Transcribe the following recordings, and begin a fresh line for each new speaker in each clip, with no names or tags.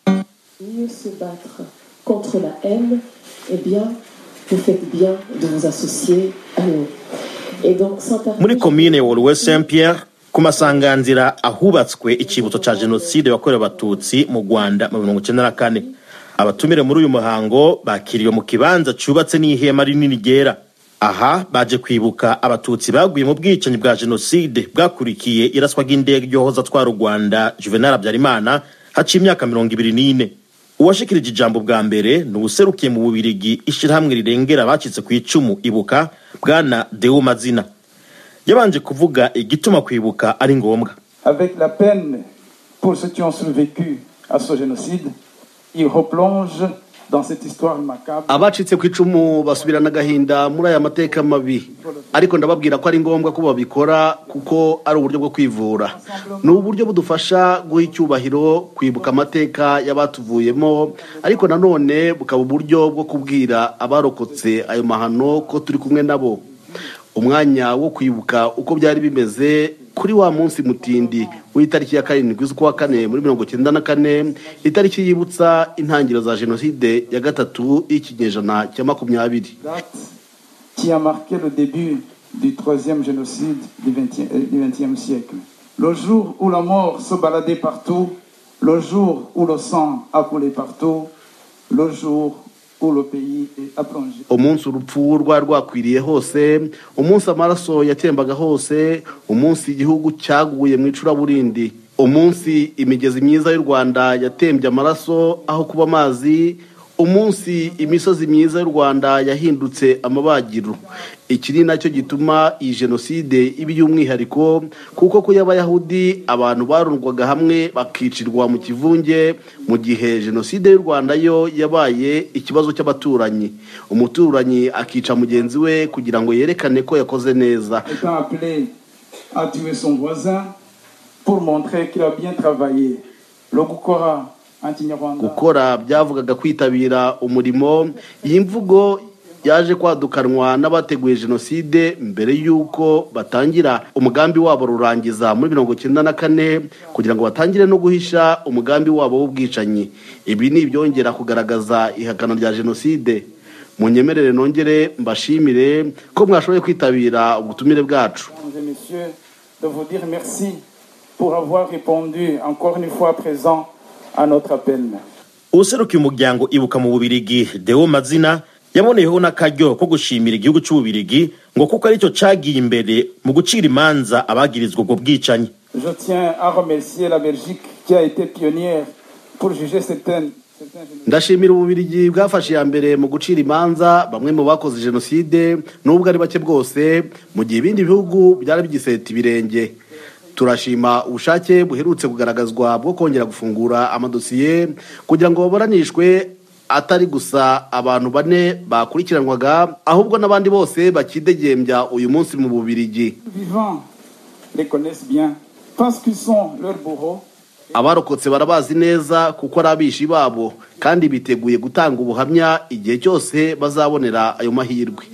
mieux se battre contre la haine, eh bien, vous faites bien de vous associer à nous. Et donc, Saint-Arnaud-
muri komine woruwe saint pierre ku masanganzira ahubatswe icyibutso cya jenoside yakorewe abatutsi mu rwanda mu mirongo icyenda na kane abatumire muri uyu muhango bakiriwe mu kibanza cyubatse n'ihema rinini ryera aha baje kwibuka abatutsi baguye mu bwicanyi bwa jenoside bwakurikiye iraswa ry'indege ryohoza atwara u rwanda juvenal habyarimana haciye imyaka mirongo ibiri n'ine uwashikirije ijambo bwa mbere ni uwuserukiye mu bubirigi ishyirahamwe rirengera abacitse ku icumu ibuka bwana deo mazina yabanje kuvuga igituma kwibuka ari ngombwa
Avec la peine pour ceux qui ont survécu à ce génocide, il replonge dans cette histoire macabre.
abacitse ku icumu basubirana agahinda muri aya mateka mabi ariko ndababwira ko ari ngombwa ko babikora kuko ari uburyo bwo kwivura ni uburyo budufasha guha icyubahiro kwibuka amateka y'abatuvuyemo ariko nanone bukaba uburyo bwo kubwira abarokotse ayo mahano ko turi kumwe nabo umwanya wo kwibuka uko byari bimeze kuri wa munsi mutindi w'itariki ya karindwi z'ukwa kane muri mirongo icyenda na kane itariki yibutsa intangiriro za jenoside ya gatatu y'ikinyejana cya makumyabiri
date qui a marqué le début du troisième génocide du XXe siècle. Le jour où la mort se baladait partout, le jour où le sang a coulé partout, le jour où le pays est plongé.
umunsi urupfu rwari rwakwiriye hose umunsi amaraso yatembaga hose umunsi igihugu cyaguye mu icuraburindi umunsi imigezi myiza y'u rwanda yatembye amaraso aho kuba amazi umunsi imisozi myiza y'u rwanda yahindutse amabagiro iki ni nacyo gituma iyi jenoside iba iy'umwihariko kuko ko y'abayahudi abantu barundwaga hamwe bakicirwa mu kivunge mu gihe jenoside y'u rwanda yo yabaye ikibazo cy'abaturanyi umuturanyi akica mugenzi we kugira ngo yerekane ko yakoze neza
Étant appelé à tuer son voisin pour montrer qu'il a bien travaillé, le Gukora anti-Nyarwanda.
gukora byavugaga kwitabira umurimo iyi mvugo yaje kwadukanwa n'abateguye jenoside mbere y'uko batangira umugambi wabo rurangiza muri mirongo icyenda na kane kugira ngo batangire no guhisha umugambi wabo w'ubwicanyi ibi ni ibyongera kugaragaza ihakana rya jenoside munyemerere nongere mbashimire ko mwashoboye kwitabira ubutumire bwacu
Mesdames et messieurs, de vous dire merci pour avoir répondu encore une fois présent à notre appel.
uwuserukiye umuryango ibuka mu bubirigi deo mazina yaboneyeho n'akaryo ko gushimira igihugu cy'ububirigi ngo kuko aricyo cyagiye imbere mu gucira imanza abagirizwa ubwo bwicanyi
Je tiens à remercier la Belgique qui a été pionnière pour juger certaines. certains génocides.
ndashimira ububirigi bwafashe iya mbere mu gucira imanza bamwe mu bakoze jenoside n'ubwo ari bake bwose mu gihe ibindi bihugu byari bigiseta ibirenge turashima ubushake buherutse kugaragazwa bwo kongera gufungura amadosiye kugira ngo baburanishwe atari gusa abantu bane bakurikiranwaga ahubwo n'abandi bose bakidegembya uyu munsi mu bubirigi
Les vivants les connaissent bien parce qu'ils sont leurs bourreaux.
abarokotse barabazi neza kuko ari abishi babo kandi biteguye gutanga ubuhamya igihe cyose bazabonera ayo mahirwe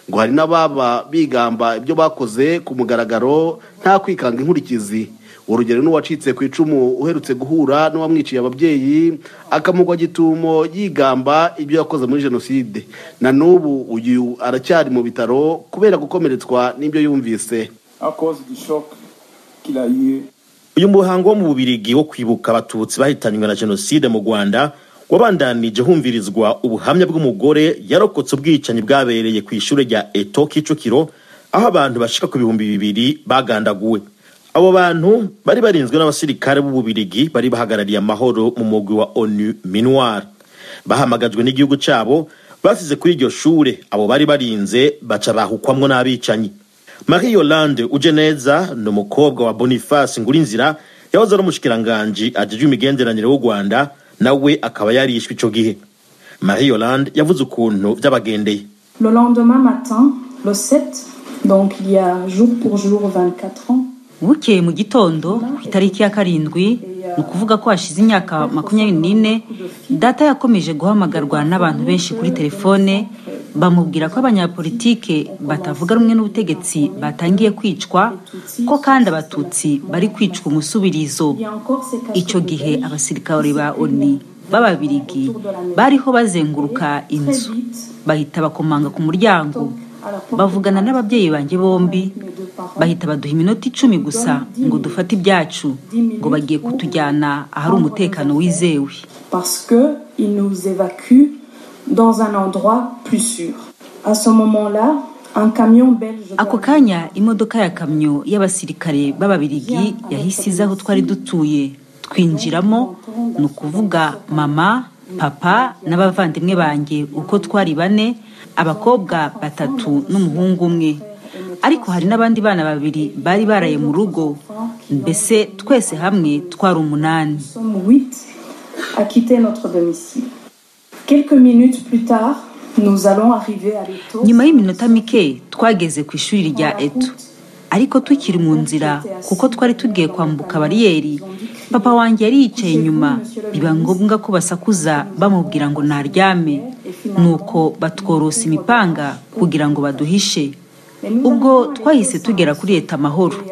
ngo hari n'ababa bigamba ibyo bakoze ku mugaragaro nta kwikanga inkurikizi urugero n'uwacitse ku icumu uherutse guhura n'uwamwiciye ababyeyi akamugwa gitumo yigamba ibyo yakoze muri jenoside na n'ubu uyu aracyari mu bitaro kubera gukomeretswa n'ibyo yumvise
à cause du choc qu'il a eu.
uyu muhango wo mu bubirigi wo kwibuka abatutsi bahitanywe na jenoside mu rwanda wabandanije humvirizwa ubuhamya bw'umugore yarokotse ubwicanyi bwabereye ku ishuri rya eto kicukiro aho abantu bashika ku bihumbi bibiri bagandaguwe abo bantu bari barinzwe n'abasirikare b'ububirigi bari bahagarariye amahoro mu mugwi wa onu minuar bahamagajwe n'igihugu cyabo basize kuri iryo shure abo bari barinze baca bahukwamwo n'abicanyi marie yolande uje neza ni umukobwa wa boniface ngurinzira yahoze ari umushikiranganji ajejwe imigenderanire w'u rwanda nawe akaba yarishwe ico gihe marie yolande yavuze ukuntu vyabagendeye
Le lendemain matin, le 7, donc il y a jour pour jour 24 ans,
bukeye mu gitondo ku itariki ya karindwi ni ukuvuga ko hashize imyaka makumyabiri n'ine data yakomeje guhamagarwa n'abantu benshi kuri telefone bamubwira ko abanyapolitike batavuga rumwe n'ubutegetsi batangiye kwicwa ko kandi abatutsi bari kwicwa umusubirizo
il y a encore ces
icyo gihe abasirikare ba oni b'ababirigi bariho bazenguruka inzu bahita bakomanga ku muryango bavugana n'ababyeyi banjye bombi bahita baduha iminota icumi gusa ngo dufate ibyacu ngo bagiye kutujyana ahari umutekano wizewe
parce que ils nous évacuent dans un endroit plus sûr. À ce moment-là, un camion belge
ako kanya imodoka ya kamyo y'abasirikare b'ababirigi yahise iza aho twari dutuye twinjiramo ni ukuvuga mama papa n'abavandimwe banjye uko twari bane abakobwa batatu n'umuhungu umwe ariko hari n'abandi bana babiri bari baraye mu rugo mbese twese hamwe twari umunani
nous sommes huit à quitter notre domicile. Quelques minutes plus tard, nous allons arriver à l'étau.
nyuma y'iminota mike twageze ku ishuri rya eto ariko tukiri mu nzira kuko twari tugiye kwambuka bariyeri papa wanjye yari yicaye inyuma biba ngombwa ko basakuza bamubwira ngo naryame nuko batworosa imipanga kugira ngo baduhishe ubwo twahise tugera kuri leta amahoro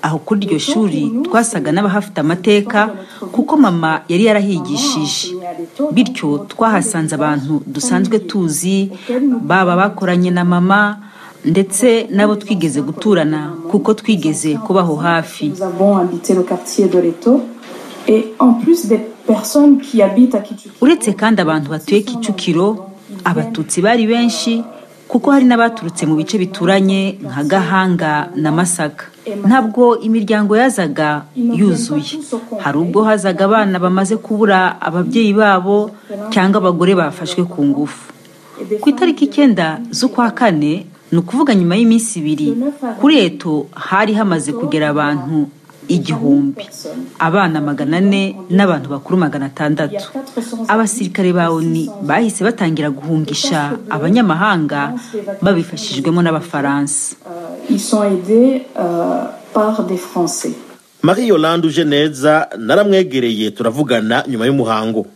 aho kuri iryo shuri twasaga n'abahafite amateka kuko mama yari yarahigishije bityo twahasanze abantu dusanzwe tuzi baba bakoranye na mama ndetse n'abo twigeze guturana kuko twigeze kubaho hafi
Nous avons habité le quartier de l'étau. Et en plus des personnes qui habitent à Kichukiro,
uretse kandi abantu batuye kicukiro abatutsi bari benshi kuko hari n'abaturutse mu bice bituranye nka gahanga na masaka ntabwo imiryango yazaga yuzuye hari ubwo hazaga abana bamaze kubura ababyeyi babo cyangwa abagore bafashwe ku ngufu ku itariki icyenda z'ukwa kane ni ukuvuga nyuma y'iminsi ibiri kuri eto hari hamaze kugera abantu igihumbi abana magana ane n'abantu bakuru magana atandatu abasirikare ba oni bahise batangira guhungisha abanyamahanga babifashijwemo n'abafaransa
euh, ils sont aidés euh, par des Français.
marie yolande uje neza naramwegereye turavugana nyuma y'umuhango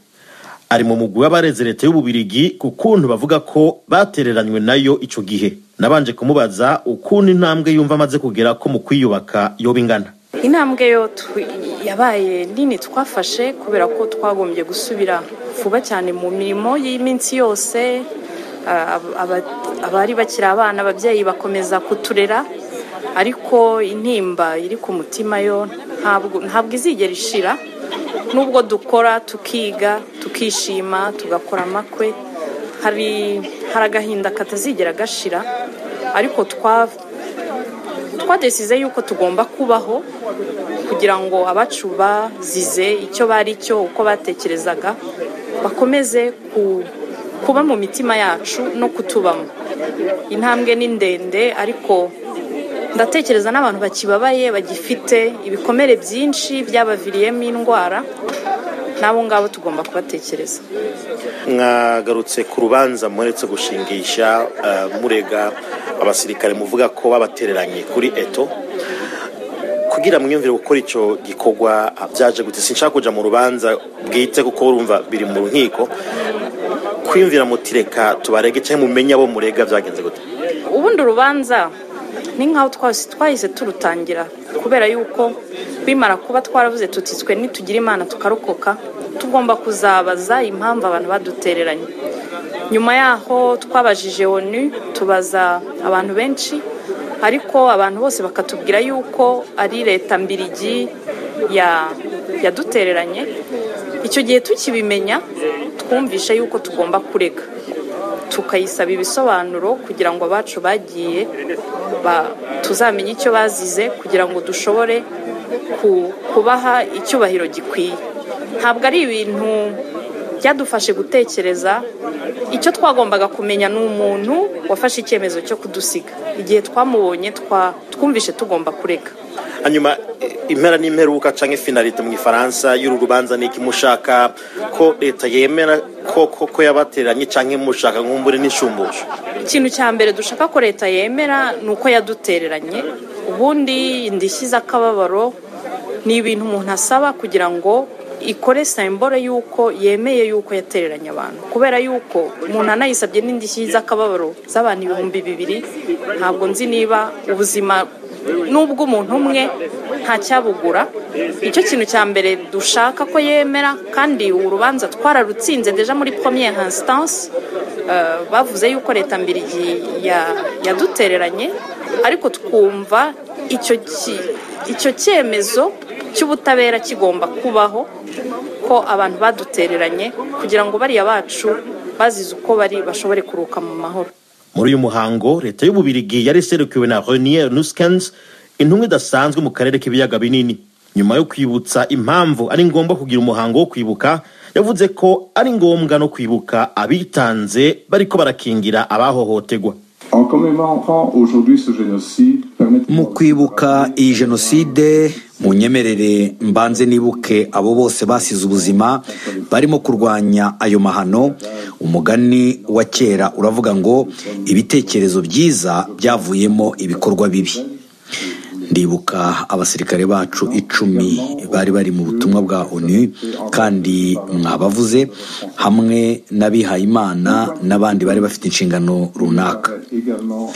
ari mu mugwi w'abareze leta y'ububirigi ku kuntu bavuga ko batereranywe nayo icyo gihe nabanje kumubaza ukuntu intambwe yumva amaze kugera ko mu kwiyubaka yoba ingana
intambwe yo twi- yabaye nini twafashe kubera ko twagombye gusubira vuba cyane mu mirimo y'iminsi yose Ah, ab- aba- abari bakiri abana ababyeyi bakomeza kuturera ariko intimba iri ku mutima yo ntabwo ntabwo izigera ishira nubwo dukora tukiga tukishima tugakora amakwe hari hari agahinda katazigera gashira ariko twa twadesize yuko tugomba kubaho kugira ngo abacu bazize icyo bari cyo uko batekerezaga bakomeze ku- kuba mu mitima yacu no kutubamo intambwe ni ndende ariko ndatekereza n'abantu bakibabaye bagifite ibikomere byinshi byabaviriyemo indwara n'abo ngabo tugomba kubatekereza
mwagarutse ku rubanza mweretse gushingisha eh, murega abasirikare muvuga ko babatereranye kuri eto kugira mwiyumvire gukora icyo gikorwa ah, byaje gute sinshaka kujya mu rubanza bwite kuko urumva biri mu nkiko kwiyumvira mutireka tubarege cyangwa mumenye abo murega byagenze gute
ubundi urubanza ni nk'aho twasi- twahise turutangira kubera yuko bimara kuba twaravuze tutitswe nitugira imana tukarokoka tugomba kuzabaza impamvu abantu badutereranye nyuma yaho twabajije onu tubaza abantu benshi ariko abantu bose bakatubwira yuko ari leta mbirigi ya- yadutereranye icyo gihe tukibimenya twumvishe yuko tugomba kurega tukayisaba ibisobanuro kugira ngo abacu bagiye ba- tuzamenye icyo bazize kugira ngo dushobore ku- kubaha icyubahiro gikwiye ntabwo ari ibintu byadufashe gutekereza icyo twagombaga kumenya ni umuntu wafashe icyemezo cyo kudusiga igihe twamubonye twa- twumvishe tugomba kureka
hanyuma eh, impera n'imperuka cyangwa finalite mu gifaransa y'uru rubanza ni iki mushaka ko leta yemera ko ko ko yabatereranye cyangwa mushaka nk'umbure n'inshumbusho
ikintu cya mbere dushaka ko leta yemera ni uko yadutereranye ubundi indishyi z'akababaro ni ibintu umuntu asaba kugira ngo ikore sembore y'uko yemeye y'uko yatereranye abantu kubera y'uko umuntu anayisabye n'indishyi z'akababaro z'abantu ibihumbi bibiri ntabwo nzi niba ubuzima n'ubw'umuntu umwe nta cyabugura icyo kintu cya mbere dushaka ko yemera kandi urubanza twararutsinze deja muri première instance eh, bavuze yuko leta mbirigi ya- yadutereranye ariko twumva icyo ki- icyo cyemezo cy'ubutabera kigomba kubaho ko abantu badutereranye kugira ngo bariya bacu bazize uko bari bashobore kuruka mu mahoro
muri uyu muhango leta y'ububirigi yari iserukiwe na renier nuskens intumwa idasanzwe mu karere k'ibiyaga binini nyuma yo kwibutsa impamvu ari ngombwa kugira umuhango wo kwibuka yavuze ko ari ngombwa no kwibuka abitanze bariko barakingira abahohotegwa
En commémorant aujourd'hui ce génocide, permettez
mu kwibuka iyi jenoside mu nyemerere mbanze nibuke abo bose basize ubuzima barimo kurwanya ayo mahano umugani wa kera uravuga ngo ibitekerezo byiza byavuyemo ibikorwa bibi ndibuka abasirikare bacu icumi bari bari mu butumwa bwa onu kandi mwabavuze hamwe n'abihayimana n'abandi bari bafite inshingano runaka
également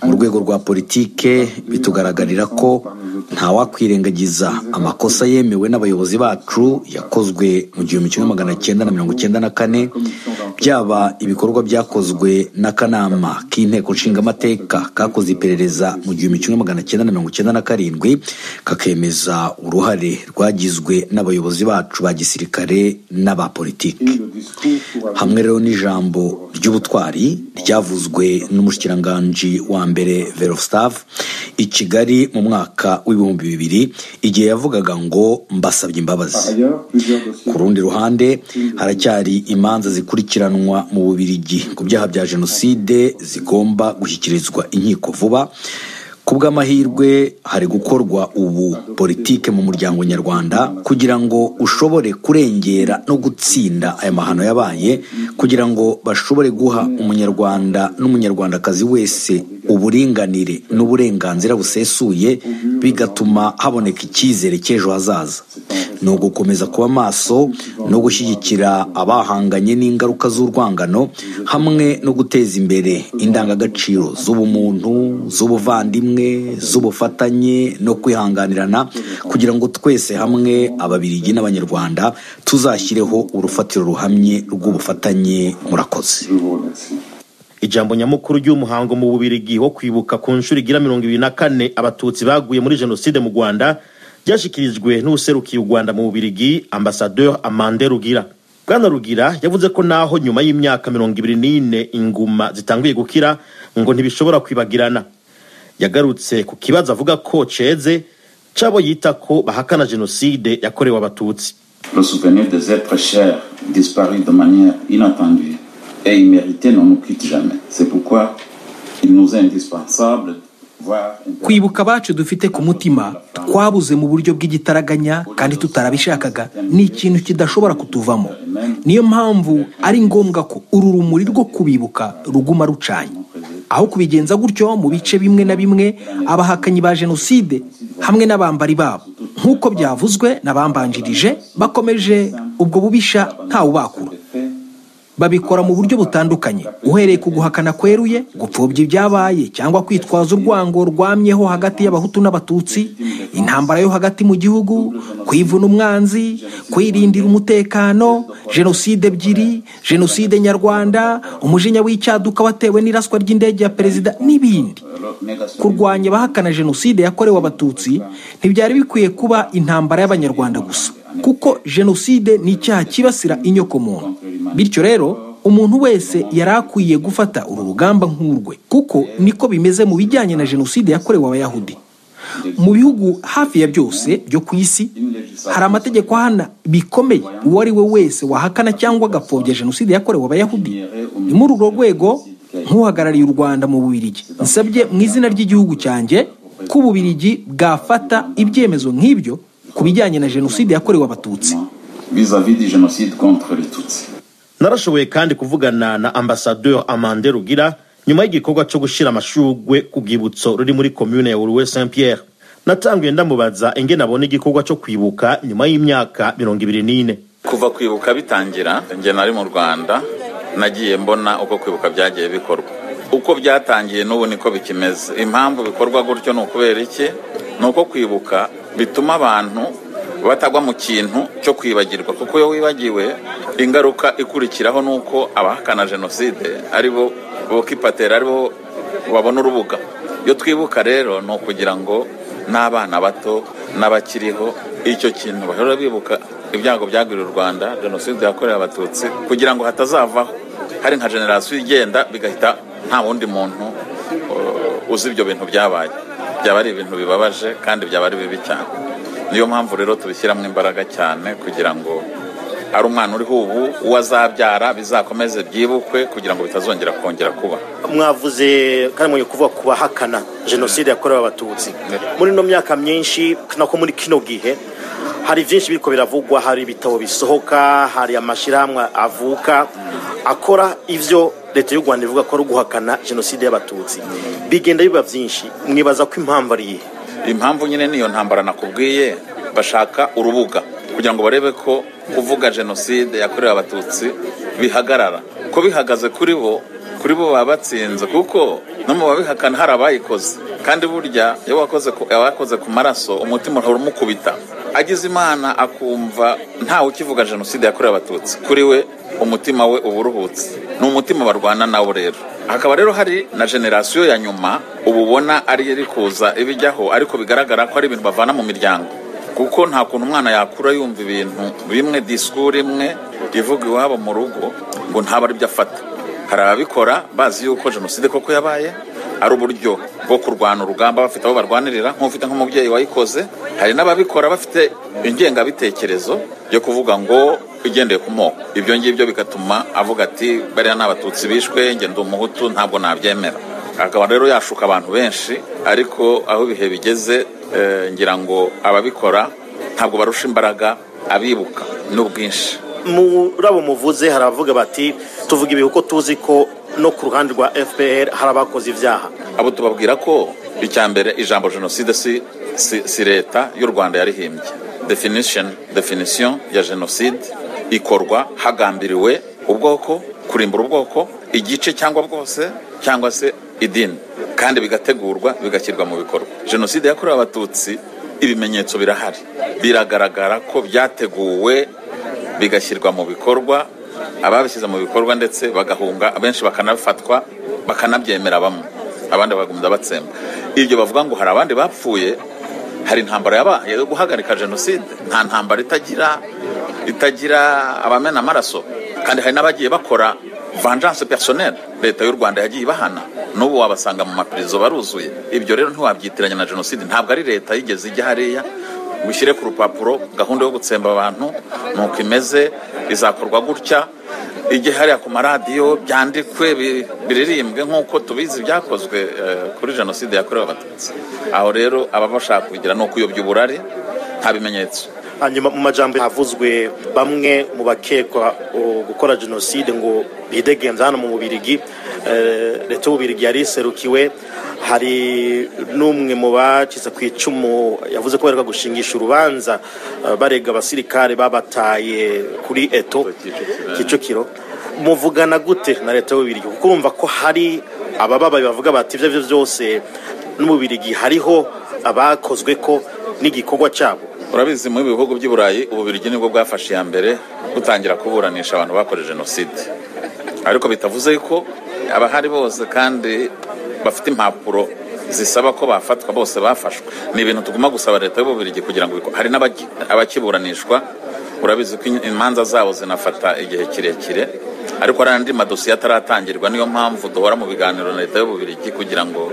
mu rwego rwa politike bitugaragarira ko ntawakwirengagiza amakosa yemewe n'abayobozi bacu yakozwe mu gihumbi kimwe magana cyenda na mirongo cyenda na kane byaba ibikorwa byakozwe n'akanama k'inteko nshingamateka kakoze iperereza mu gihumbi kimwe magana cyenda na mirongo cyenda na karindwi kakemeza uruhare rwagizwe n'abayobozi bacu ba gisirikare n'aba politiki
le discours pour avoir
hamwe rero n'ijambo ry'ubutwari ryavuzwe n'umushikiranganji wa mbere verofstav i kigali mu mwaka w'ibihumbi bibiri igihe yavugaga ngo mbasabye
par
imbabazi
ailleurs plusieurs dossiers.
ku rundi ruhande haracyari imanza zikurikiranwa mu bubirigi ku byaha bya jenoside zigomba gushyikirizwa inkiko vuba ku bw'amahirwe hari gukorwa ubu politike mu muryango nyarwanda kugira ngo ushobore kurengera no gutsinda aya mahano yabaye kugira ngo bashobore guha umunyarwanda n'umunyarwandakazi wese uburinganire n'uburenganzira busesuye bigatuma haboneka icyizere cy'ejo hazaza ni ugukomeza kuba maso no gushyigikira abahanganye n'ingaruka z'urwangano hamwe no guteza imbere indangagaciro z'ubumuntu z'ubuvandimwe z'ubufatanye no kwihanganirana kugira ngo twese hamwe ababirigi n'abanyarwanda tuzashyireho urufatiro ruhamye rw'ubufatanye murakoze
Je vous remercie.
ijambo nyamukuru ry'umuhango mu bubirigi wo kwibuka ku nshuro igira mirongo ibiri na kane abatutsi baguye muri jenoside mu rwanda ryashyikirijwe n'userukiye u rwanda mu bubirigi ambasadeur amande rugira bwana rugira yavuze ko naho nyuma y'imyaka mirongo ibiri n'ine inguma zitanguye gukira ngo ntibishobora kwibagirana yagarutse ku kibazo avuga ko ceze c'abo yita ko bahakana jenoside yakorewe abatutsi
le souvenir des êtres chers disparus de manière inattendue et imméritée ne nous quitte jamais. C'est pourquoi il nous est indispensable, voire
kwibuka abacu dufite ku mutima twabuze mu buryo bw'igitaraganya kandi tutarabishakaga ni ikintu kidashobora kutuvamo niyo mpamvu ari ngombwa ko uru rumuri rwo kubibuka ruguma rucanye aho kubigenza gutyo mu bice bimwe na bimwe abahakanyi ba jenoside hamwe n'abambari babo nk'uko byavuzwe n'abambanjirije bakomeje ubwo bubisha ntawubakura babikora mu buryo butandukanye uhereye ku guhakana kweruye gupfobya ibyabaye cyangwa kwitwaza urwango rwamyeho hagati y'abahutu n'abatutsi intambara yo hagati mu gihugu kwivuna umwanzi kwirindira umutekano jenoside ebyiri jenoside nyarwanda umujinya w'icyaduka watewe n'iraswa ry'indege ya perezida n'ibindi kurwanya abahakana jenoside yakorewe abatutsi ntibyari bikwiye kuba intambara y'abanyarwanda gusa kuko jenoside ni icyaha cyibasira inyokomuntu bityo rero umuntu wese yari akwiye gufata uru rugamba nk'urwe kuko niko bimeze mu bijyanye na jenoside yakorewe abayahudi mu bihugu hafi ya byose byo ku isi hari amategeko ahana bikomeye uwo ari we wese wahakana cyangwa agapfobya jenoside yakorewe abayahudi ni muri urwo rwego nk'uhagarariye u rwanda mu bubirigi nsabye mu izina ry'igihugu cyanjye ko ububirigi bwafata ibyemezo nk'ibyo ku bijyanye na jenoside yakorewe abatutsi
vis-à-vis du génocide contre les Tutsis.
narashoboye kandi kuvugana na ambasadeur amande rugira nyuma y'igikorwa cyo gushyira amashugwe ku rwibutso ruri muri komune ya uruwe saint pierre natanguye ndamubaza ingene abona igikorwa cyo kwibuka nyuma y'imyaka mirongo ibiri n'ine
kuva kwibuka bitangira njye nari mu rwanda nagiye mbona uko kwibuka byagiye bikorwa uko byatangiye n'ubu niko bikimeze impamvu bikorwa gutyo ni ukubera iki ni uko kwibuka bituma abantu batagwa mu kintu cyo kwibagirwa kuko iyo wibagiwe ingaruka ikurikiraho ni uko abahakana jenoside ari bo bokipatera ari bo babona urubuga iyo twibuka rero ni ukugira ngo n'abana bato n'abakiriho icyo kintu bahora bibuka ibyago byagwiriye u rwanda jenoside yakorewe abatutsi kugira ngo hatazavaho hari nka generasiyo igenda bigahita nta wundi muntu uh, uzi ibyo bintu byabaye byaba ari ibintu bibabaje kandi byaba ari bibi cyane niyo mpamvu rero tubishyiramo imbaraga cyane kugira ngo ari umwana uriho ubu uwo azabyara bizakomeze byibukwe kugira ngo bitazongera kongera kuba
mwavuze kandi mwenye kuvuga ku bahakana jenoside yakorewe abatutsi muri ino myaka myinshi nako muri kino gihe hari byinshi biriko biravugwa hari ibitabo bisohoka hari amashyirahamwe avuka akora ivyo leta y'u rwanda ivuga ko ari uguhakana jenoside y'abatutsi bigenda biba byinshi mwibaza ko impamvu ari iyihe
impamvu nyine niyo ntambara nakubwiye bashaka urubuga kugira ngo barebe ko kuvuga jenoside yakorewe abatutsi bihagarara ko bihagaze kuri bo kuri bo baba batsinze kuko no mu babihakana hari abayikoze kandi burya iyo wakoze ku- abakoze ku maraso umutima uhora umukubita agize imana akumva ntawe ukivuga jenoside yakorewe abatutsi kuri we umutima we uba uruhutse ni umutima barwana nawo rero hakaba rero hari na generasiyo ya nyuma uba ubona ari iri kuza ibijyaho ariko bigaragara ko ari ibintu bavana mu miryango kuko nta kuntu umwana yakura yumva ibintu bimwe disikuru imwe ivuga iwabo mu rugo ngo ntabe ari byo afata hari ababikora bazi yuko jenoside koko yabaye ari uburyo bwo kurwana urugamba bafite abo barwanirira nk'ufite nk'umubyeyi wayikoze hari n'ababikora bafite ingengabitekerezo yo kuvuga ngo igendeye ku moko ibyo ngibyo bigatuma avuga ati bariya ni abatutsi bishwe njye ndi umuhutu ntabwo nabyemera akaba rero yashuka abantu benshi ariko aho ibihe bigeze eh, ngira ngo ababikora ntabwo barusha imbaraga abibuka n'ubwinshi
muri abo muvuze hari abavuga bati tuvuga ibi kuko tuzi ko no ku ruhande rwa fpr hari abakoze ibyaha
abo tubabwira ko icya mbere ijambo jenoside si, si, si leta y'u rwanda yarihimbye definition definition ya jenoside ikorwa hagambiriwe ubwoko kurimbura ubwoko igice cyangwa bwose cyangwa se idini kandi bigategurwa bigashyirwa mu bikorwa jenoside yakorewe abatutsi ibimenyetso birahari biragaragara ko byateguwe bigashyirwa mu bikorwa ababishyize mu bikorwa ndetse bagahunga abenshi bakanafatwa bakanabyemera bamwe abandi bagumya batsemba ibyo bavuga ngo hari abandi bapfuye hari intambara yabaye yo guhagarika jenoside nta ntambara itagira itagira abamena amaraso kandi hari n'abagiye bakora vengeance personnelle leta y'u rwanda yagiye ibahana n'ubu wabasanga mu mapirizo baruzuye ibyo rero ntiwabyitiranya na jenoside ntabwo ari leta yigeze ijya hariya ngo ishyire ku rupapuro gahunda yo gutsemba abantu nuko imeze izakorwa gutya ijye hariya ku maradiyo byandikwe bi- biririmbwe nk'uko tubizi byakozwe eh, kuri jenoside yakorewe abatutsi aho rero ababa bashaka kugira ni ukuyobya uburari nta bimenyetso
hanyuma mu majambo havuzwe bamwe mu bakekwa o, gukora jenoside ngo bidegemza hano mu bubirigi Eh, leta y'ububirigi yari iserukiwe hari n'umwe mu bacitse ku icumu yavuze ko baheruka gushingisha urubanza eh, barega abasirikare babataye kuri eto kicukiro muvugana gute na leta y'ububirigi kuko urumva ko hari abababaye bavuga bati ibyo ari byo byose n'ububirigi hariho abakozwe ko n'igikorwa cyabo
urabizi mu bihugu by'i burayi ububirigi nibwo bwafashe iya mbere butangira kuburanisha abantu bakoze jenoside ariko bitavuze ko abahari bose kandi bafite impapuro zisaba ko bafatwa bose bafashwe ni ibintu tuguma gusaba leta y'ububirigi kugira ngo biko- hari n'abaki- abakiburanishwa urabizi ko imanza zabo zinafata igihe kirekire ariko hari andi madosiye ataratangirwa niyo mpamvu duhora mu biganiro na leta y'ububirigi kugira ngo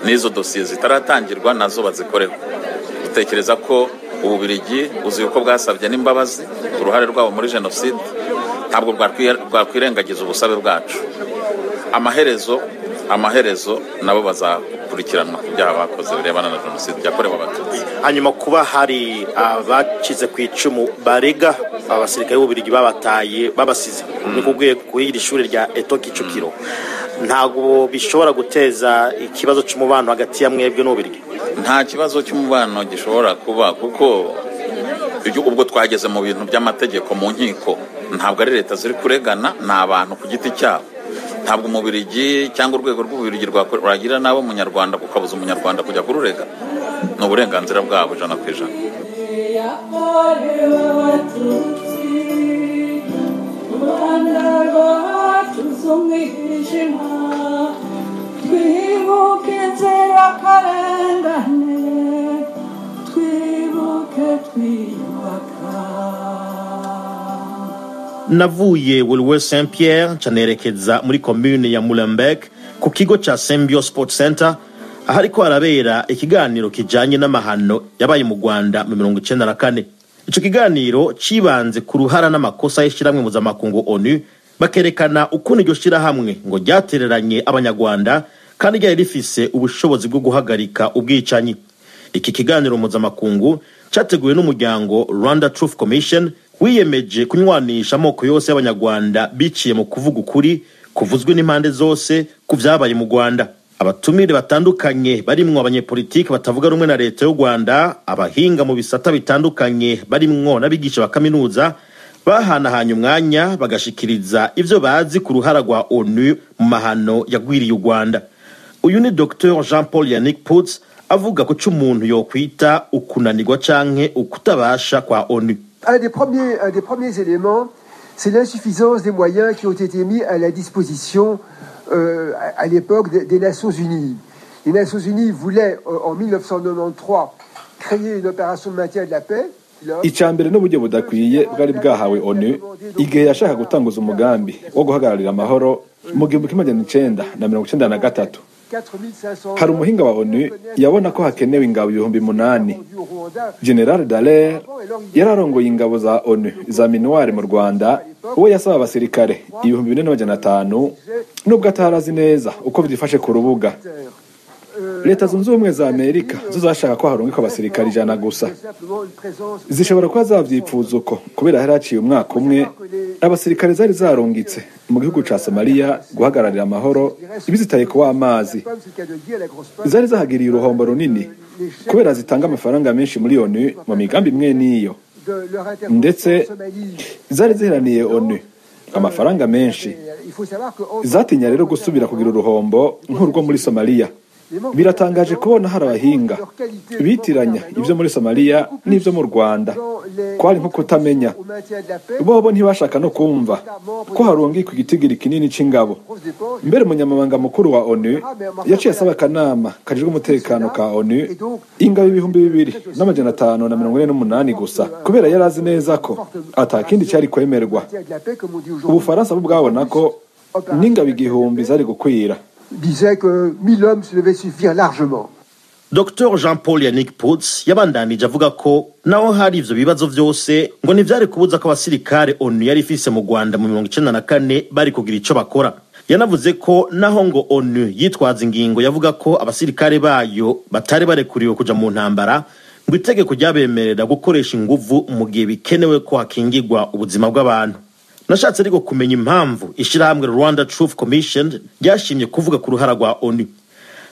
n'izo dosiye zitaratangirwa nazo bazikoreho dutekereza ko ububirigi uzi uko bwasabye n'imbabazi uruhare rwabo muri jenoside ntabwo bwakwiye- bwakwirengagiza ubusabe bwacu amaherezo amaherezo nabo bazakurikiranwa ku byaha bakoze birebana na jenoside yakorewe abatutsi
hanyuma kuba hari abacize ku icumu barega abasirikare b'ububirigi babataye babasize ni kubwiye kuri iri shuri rya eto kicukiro ntabwo bishobora guteza ikibazo cy'umubano hagati ya mwebwe n'ububirigi
nta kibazo cy'umubano gishobora kuba kuko iyo- ubwo twageze mu bintu by'amategeko mu nkiko ntabwo ari leta ziri kuregana ni abantu ku giti cyabo ntabwo umubirigi cyangwa urwego rw'ububirigi rwakora- rwagira nabo umunyarwanda ukabuza umunyarwanda kujya kururega ni uburenganzira bwabo ijana ku ijana
twibuke inzirakarengane twibuke twiyubaka
navuye wilwe saint pierre canerekeza muri komune ya mulemberg ku kigo ca sembio sport center ahariko harabera ikiganiro kijanye n'amahano yabaye mu rwanda mu mirongo icenda na kane ico kiganiro cibanze ku ruhara n'amakosa y'ishirahamwe mpuzamakungu onu bakerekana ukuntu iryo shirahamwe ngo ryatereranye abanyarwanda kandi ryari rifise ubushobozi bwo guhagarika ubwicanyi iki kiganiro mpuzamakungu cyateguwe n'umuryango rwanda truth commission wiyemeje kunywanisha amoko yose y'abanyarwanda biciye mu kuvuga ukuri kuvuzwe n'impande zose ku byabaye mu rwanda abatumire batandukanye barimwo abanyepolitiki batavuga rumwe na leta y'u rwanda abahinga mu bisata bitandukanye barimwo n'abigisha ba kaminuza bahanahanye umwanya bagashikiriza ivyo bazi ku ruhara rwa onu mu mahano yagwiriye u rwanda uyu ni dr jean paul yannick puts avuga ku co umuntu yokwita ukunanirwa canke ukutabasha kwa onu
un des premiers, un des premiers éléments, c'est l'insuffisance des moyens qui ont été mis à la disposition euh, à, à l'époque des, des Nations Unies. Les Nations Unies voulaient, euh, en 1993, créer une opération de maintien de la paix.
icya mbere n'uburyo budakwiye bwari bwahawe onu igihe yashaka gutanguza umugambi wo guhagararira amahoro mu gihumbi kimwe magana icenda na mirongo icenda na gatatu hari umuhinga wa onu yabona ko hakenewe ingabo ibihumbi munani general dallaire yari arongoye ingabo za onu za minuwari mu rwanda uwo yasaba abasirikare ibihumbi bine n'amajana atanu nubwo atarazi neza uko byifashe ku rubuga leta zunze ubumwe za amerika zo zashaka ko harungikwa abasirikare ijana gusa zishobora kuba zabyipfuza uko kubera hari haciye umwaka umwe abasirikare zari zarungitse mu gihugu ca somaliya guhagararira amahoro ibizitaye ku w'amazi zari zahagiriye uruhombo runini kubera zitanga amafaranga menshi muri onu mu migambi imwe n'iyo ndetse zari ziheraniye onu amafaranga menshi zatinya rero gusubira kugira uruhombo nk'urwo muri somaliya biratangaje kubona hari abahinga bitiranya ibyo muri somaliya n'ibyo mu rwanda kwari nko kutamenya bobo ntibashaka no kumva ko harungikwa igitigiri kinini cy'ingabo mbere umunyamabanga mukuru wa onu yaciye asaba akanama kajejwe umutekano ka onu ingabo ibihumbi bibiri n'amajana atanu na mirongo ine n'umunani gusa kubera yari azi neza ko atakindi cyari kwemerwa ubufaransa bo bwabona ko n'ingabo igihumbi zari gukwira
disait que 1000 hommes devaient suffire largement.
dr jean paul yannick puts yabandanije avuga ko naho hari ivyo bibazo vyose ngo ntivyari kubuza ko abasirikare onu yari ifise mu rwanda mu mirongo icenda na kane bari kugira ico bakora yanavuze ko naho ngo onu yitwaza ingingo yavuga ko abasirikare bayo batari barekuriwe kuja mu ntambara ngo itegeko ryabemerera gukoresha inguvu mu gihe bikenewe ko hakingirwa ubuzima bw'abantu nashatse ariko kumenya impamvu ishyirahamwe rwanda truth commission ryashimye kuvuga ku ruhara rwa onu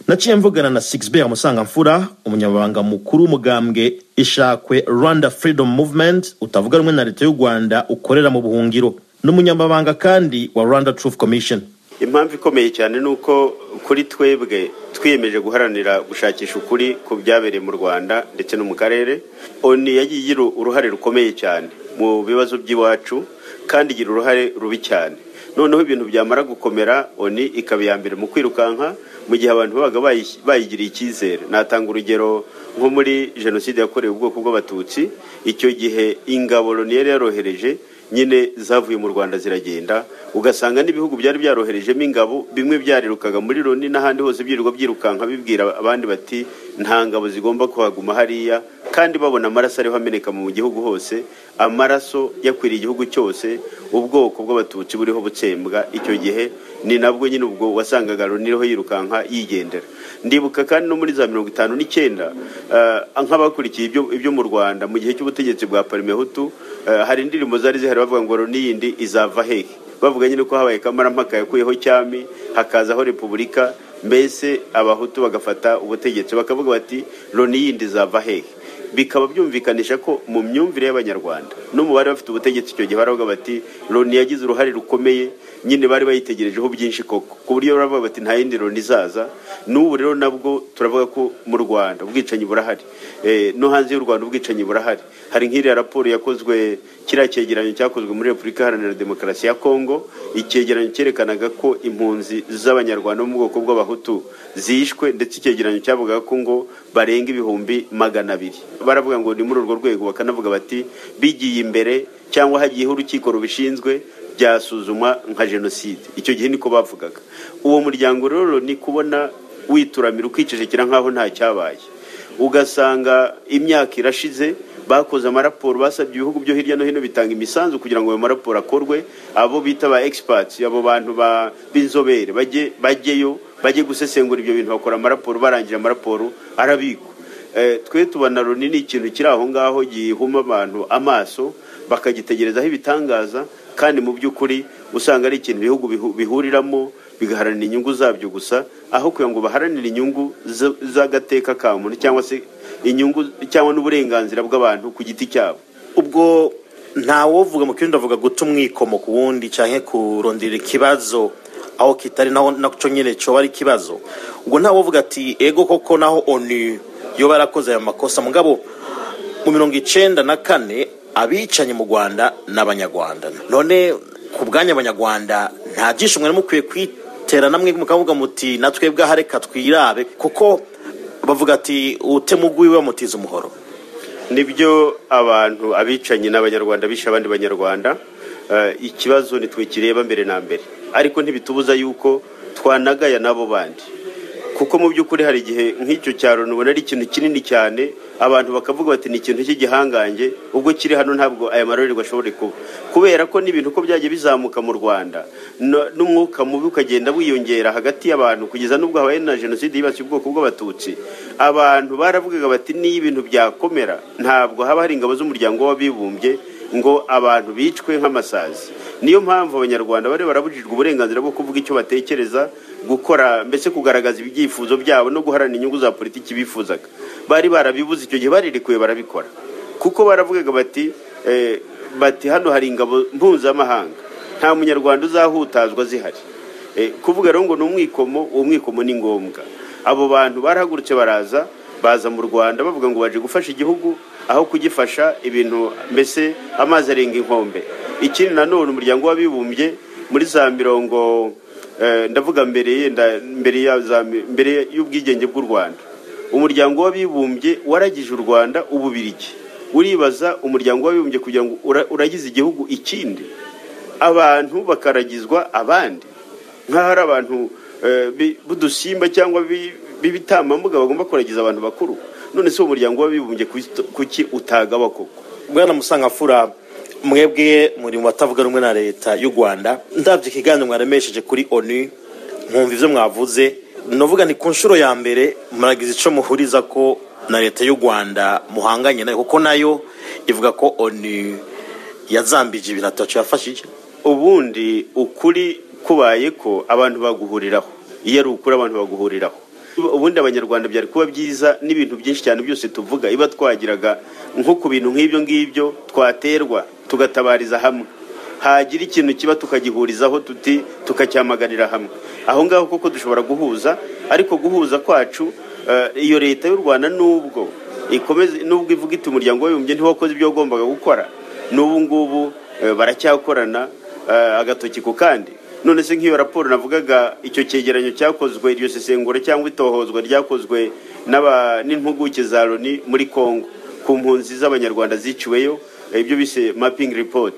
naciye mvugana na sixbear musangamfura umunyamabanga mukuru w'umugambwe ishakwe rwanda freedom movement utavuga rumwe na leta y'u rwanda ukorera mu buhungiro ni umunyamabanga kandi wa rwanda truth commission
impamvu ikomeye cyane ni uko kuri twebwe twiyemeje guharanira gushakisha ukuri ku byabereye mu rwanda ndetse no mu karere oni yagiye igira uruhare rukomeye cyane mu bibazo by'iwacu kandi igira uruhare rubi cyane noneho ibintu byamara gukomera oni ikaba iya mbere mu kwirukanka mu gihe abantu babaga bayigiriye icyizere natanga urugero nko muri jenoside yakorewe ubwoko bw'abatutsi icyo gihe ingabo loni yari yarohereje nyine zavuye mu rwanda ziragenda ugasanga n'ibihugu byari byaroherejemo ingabo bimwe byarirukaga muri loni n'ahandi hose byirirwa byirukanka bibwira abandi bati nta ngabo zigomba kuhaguma hariya kandi babona amaraso ariho ameneka mu gihugu hose amaraso yakwiriye igihugu cyose ubwoko bw'abatutsi buriho butsembwa icyo gihe ni nabwo nyine ubwo wasangaga loni iriho yirukanka yigendera ndibuka kandi no muri za mirongo itanu n'icyenda nk'abakurikiye ibyo mu rwanda mu gihe cy'ubutegetsi bwa parimehutu hari indirimbo zari zihari bavuga ngo loni yindi izava hehe bavuga nyine ko habaye kamarampaka yakuyeho cyami hakazaho repubulika mbese abahutu bagafata ubutegetsi bakavuga bati loni yindi izava hehe bikaba byumvikanisha ko mu myumvire y'abanyarwanda no mu bari bafite ubutegetsi icyo gihe baravuga bati loni yagize uruhare rukomeye nyine bari bayitegerejeho byinshi koko ku buryo baravuga bati nta yindi loni izaza n'ubu rero nabwo turavuga ko mu rwanda ubwicanyi burahari Eh, no hanze y'u rwanda ubwicanyi burahari hari nk'iriya raporo yakozwe kiriya cyegeranyo cyakozwe muri repubulika iharanira demokarasi ya kongo icyegeranyo cyerekanaga ko impunzi z'abanyarwanda bo mu bwoko bw'abahutu zishwe ndetse icyegeranyo cyavugaga ko ngo barenga ibihumbi magana abiri baravuga ngo ni muri urwo rwego bakanavuga bati bigiye imbere cyangwa hagiyeho urukiko rubishinzwe byasuzumwa nka jenoside icyo gihe niko bavugaga uwo muryango rero ni kubona wituramira ukicecekera nk'aho nta cyabaye ugasanga imyaka irashize bakoze amaraporo basabye ibihugu byo hirya no hino bitanga imisanzu kugira ngo ayo maraporo akorwe abo bita ba egisipatsi abo bantu ba- b'inzobere bajye bajyeyo bajye gusesengura ibyo bintu bakora amaraporo barangije amaraporo arabikwa Eh, twe tubona loni ni ikintu kiri aho ngaho gihuma abantu amaso bakagitegerezaho ibitangaza kandi mu by'ukuri usanga ari ikintu ibihugu bihu- bihuriramo bigaharanira inyungu zabyo gusa aho kugira ngo baharanire inyungu z- z'agateka ka muntu cyangwa se inyungu cyangwa n'uburenganzira bw'abantu ku giti cyabo
ubwo ntawovuga mu kindi avuga guta umwikomo ku wundi cyangwa kurondera ikibazo aho kitari naho nacyo nyine cyoba ari ikibazo ubwo ntawovuga ati ego koko naho oni yo barakoze aya makosa mugabo mu mirongo icyenda na kane abicanye mu rwanda ni abanyarwanda none ku bwanyu abanyarwanda nta byinshi mwari mukwiye kwitera namwe mukavuga muti natwe bwaha reka twirabe kuko bavuga ati utema ugwiwe bamutiza umuhoro
nibyo abantu abicanyi n'abanyarwanda bishe abandi banyarwanda Eh, ikibazo nitwe kireba mbere na mbere ariko ntibitubuza yuko twanagaya n'abo bandi kuko mu by'ukuri hari igihe nk'icyo cyaro ubona ari ikintu kinini cyane abantu bakavuga bati ni ikintu cy'igihangange ubwo kiri hano ntabwo aya marorerwa ashobora kuba kubera ko n'ibintu uko byajya bizamuka mu rwanda no- n'umwuka mubi ukagenda wiyongera hagati y'abantu kugeza n'ubwo habaye na jenoside yibasiye ubwoko bw'abatutsi abantu baravugaga bati niyo ibintu byakomera ntabwo haba hari ingabo z'umuryango w'abibumbye ngo abantu bicwe nk'amasazi niyo mpamvu abanyarwanda bari barabujijwe uburenganzira bwo kuvuga icyo batekereza gukora mbese kugaragaza ibyifuzo byabo no guharanira inyungu za politiki bifuzaga bari barabibuze icyo gihe barirekuye barabikora kuko baravugaga bati eh, bati hano hari ingabo mpuzamahanga nta munyarwanda uzahutazwa zihari Eh, kuvuga rero ngo ni umwikomo uwo mwikomo ni ngombwa abo bantu barahagurutse baraza baza mu rwanda bavuga ngo baje gufasha igihugu aho kugifasha ibintu mbese amazi arenga inkombe ikindi nanone umuryango w'abibumbye muri za mirongo eh, ndavuga mbere yenda mbere ya za mi- mbere y'ubwigenge bw'u rwanda umuryango w'abibumbye waragije u rwanda ububirigi uribaza umuryango w'abibumbye kugira ngo ura- uragize igihugu ikindi abantu bakaragizwa abandi nk'aho hari abantu eh, bi- b'udusimba cyangwa bi- b'ibitambambuga bagomba kuragiza abantu bakuru none se uwo muryango w'abibumbye kuki- kuki utagaba koko
bwana musangafura mwebwe muri mu batavuga rumwe na leta y'u rwanda ndabyo ikiganiro mwaremesheje kuri onu nkumva ibyo mwavuze navuga ni ku nshuro ya mbere muragize icyo muhuriza ko na leta y'u rwanda muhanganye nayo kuko nayo ivuga ko onu yazambije ibintu atacyo yafashije
ubundi ukuri kubaye ko abantu baguhuriraho iyo ari ukuri abantu baguhuriraho ubundi abanyarwanda byari kuba byiza n'ibintu byinshi cyane byose tuvuga iba twagiraga nko ku bintu nk'ibyo ngibyo twaterwa tugatabariza hamwe hagira ikintu kiba tukagihurizaho tuti tukacyamaganira hamwe aho ngaho koko dushobora guhuza ariko guhuza kwacu eh, iyo leta y'u rwanda n'ubwo ikomeze n'ubwo ivuga iti umuryango w'abibumbye ntiwakoze ibyo wagombaga gukora n'ubu ngubu eh, baracyakorana eh, agatoki ku kandi none se nk'iyo raporo navugaga icyo cyegeranyo cyakozwe iryo sesengura cyangwa itohozwa ryakozwe n'aba- n'impuguke za loni muri kongo ku mpunzi z'abanyarwanda ziciweyo eh, ibyo bise mapping report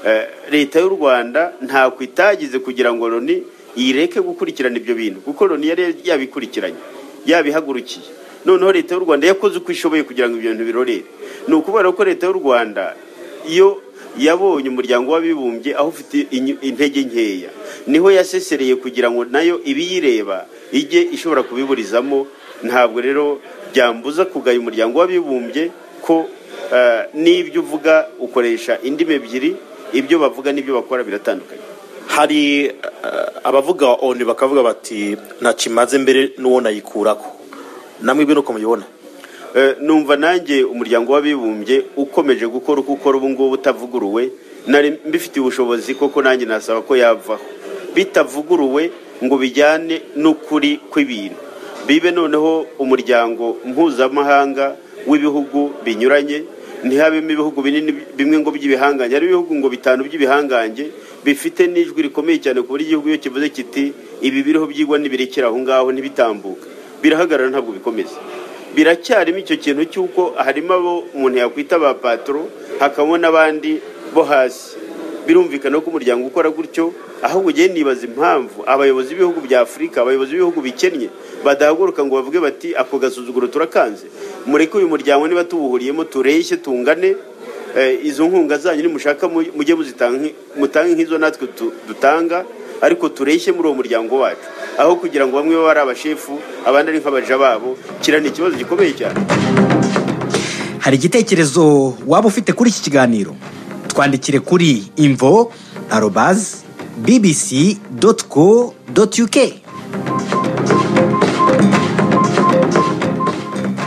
Eh, leta y'u rwanda ntako itagize kugira ngo loni yireke gukurikirana ibyo bintu kuko loni yari yabikurikiranye yabihagurukiye noneho leta y'u rwanda yakoze uko ishoboye kugira ngo ibyo bintu birorere ni ukubera ko leta y'u rwanda iyo yabonye umuryango w'abibumbye aho ufite inyu- intege nkeya niho yasesereye kugira ngo nayo ibiyireba ijye ishobora kubiburizamo ntabwo rero byambuza kugaya umuryango w'abibumbye ko eh, n'ibyo uvuga ukoresha indimi ebyiri ibyo bavuga n'ibyo bakora biratandukanye
hari eh, abavuga onu bakavuga bati ntacyo imaze mbere n'uwo nayikurako namwe ibyo ni uko mubibona
Eh, numva nanjye umuryango w'abibumbye ukomeje gukora uko ukora ubu ngubu utavuguruwe nari mbifitiye ubushobozi koko nanjye nasaba ko yavaho bitavuguruwe ngo bijyane n'ukuri kw'ibintu bibe noneho umuryango mpuzamahanga w'ibihugu binyuranye ntihabemo ibihugu binini bimwe ngo by'ibihangange hari ibihugu ngo bitanu by'ibihangange bifite n'ijwi rikomeye cyane ku buryo igihugu iyo kivuze kiti ibi biriho byigwa nibirekera aho ngaho ntibitambuka birahagarara ntabwo bikomeza biracyarimo icyo kintu cy'uko harimo abo umuntu yakwita ba patro hakabamo n'abandi bo hasi birumvikana ko umuryango ukora gutyo aho ugiye nibaza impamvu abayobozi b'ibihugu bya afurika abayobozi b'ibihugu bikennye badahaguruka ngo bavuge bati ako gasuzuguro turakanze mureke uyu muryango niba tuwuhuriyemo tureshye tungane eh, izo nkunga zanyu nimushaka mu- mujye muzitanga mutange nk'izo natwe tu- dutanga ariko tureshye muri uwo muryango wacu aho kugira ngo bamwe babe ari abashefu abandi ari nk'abaja babo kiriya ni ikibazo gikomeye cyane
hari igitekerezo waba ufite kuri iki kiganiro twandikire kuri imvo arobazi bbc doti co doti uk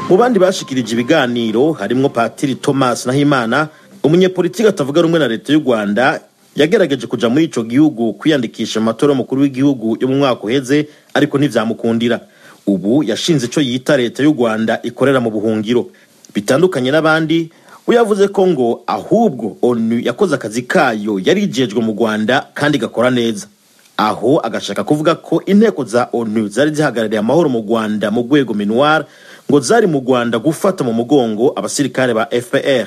mu bandi bashikirije ibiganiro harimo patiri thomas nahimana umunyepolitiki atavuga rumwe na leta y'u rwanda yagerageje kujya muri icyo gihugu kwiyandikisha mu matora y'umukuru w'igihugu yo mu mwaka uheze ariko ntibyamukundira ubu yashinze icyo yita leta y'u rwanda ikorera mu buhungiro bitandukanye n'abandi we yavuze ko ngo ahubwo onu yakoze akazi kayo yari igejwe mu rwanda kandi igakora neza aho agashaka kuvuga ko inteko za onu zari zihagarariye amahoro mu rwanda mu rwego minuwar ngo zari mu rwanda gufata mu mugongo abasirikare ba fpr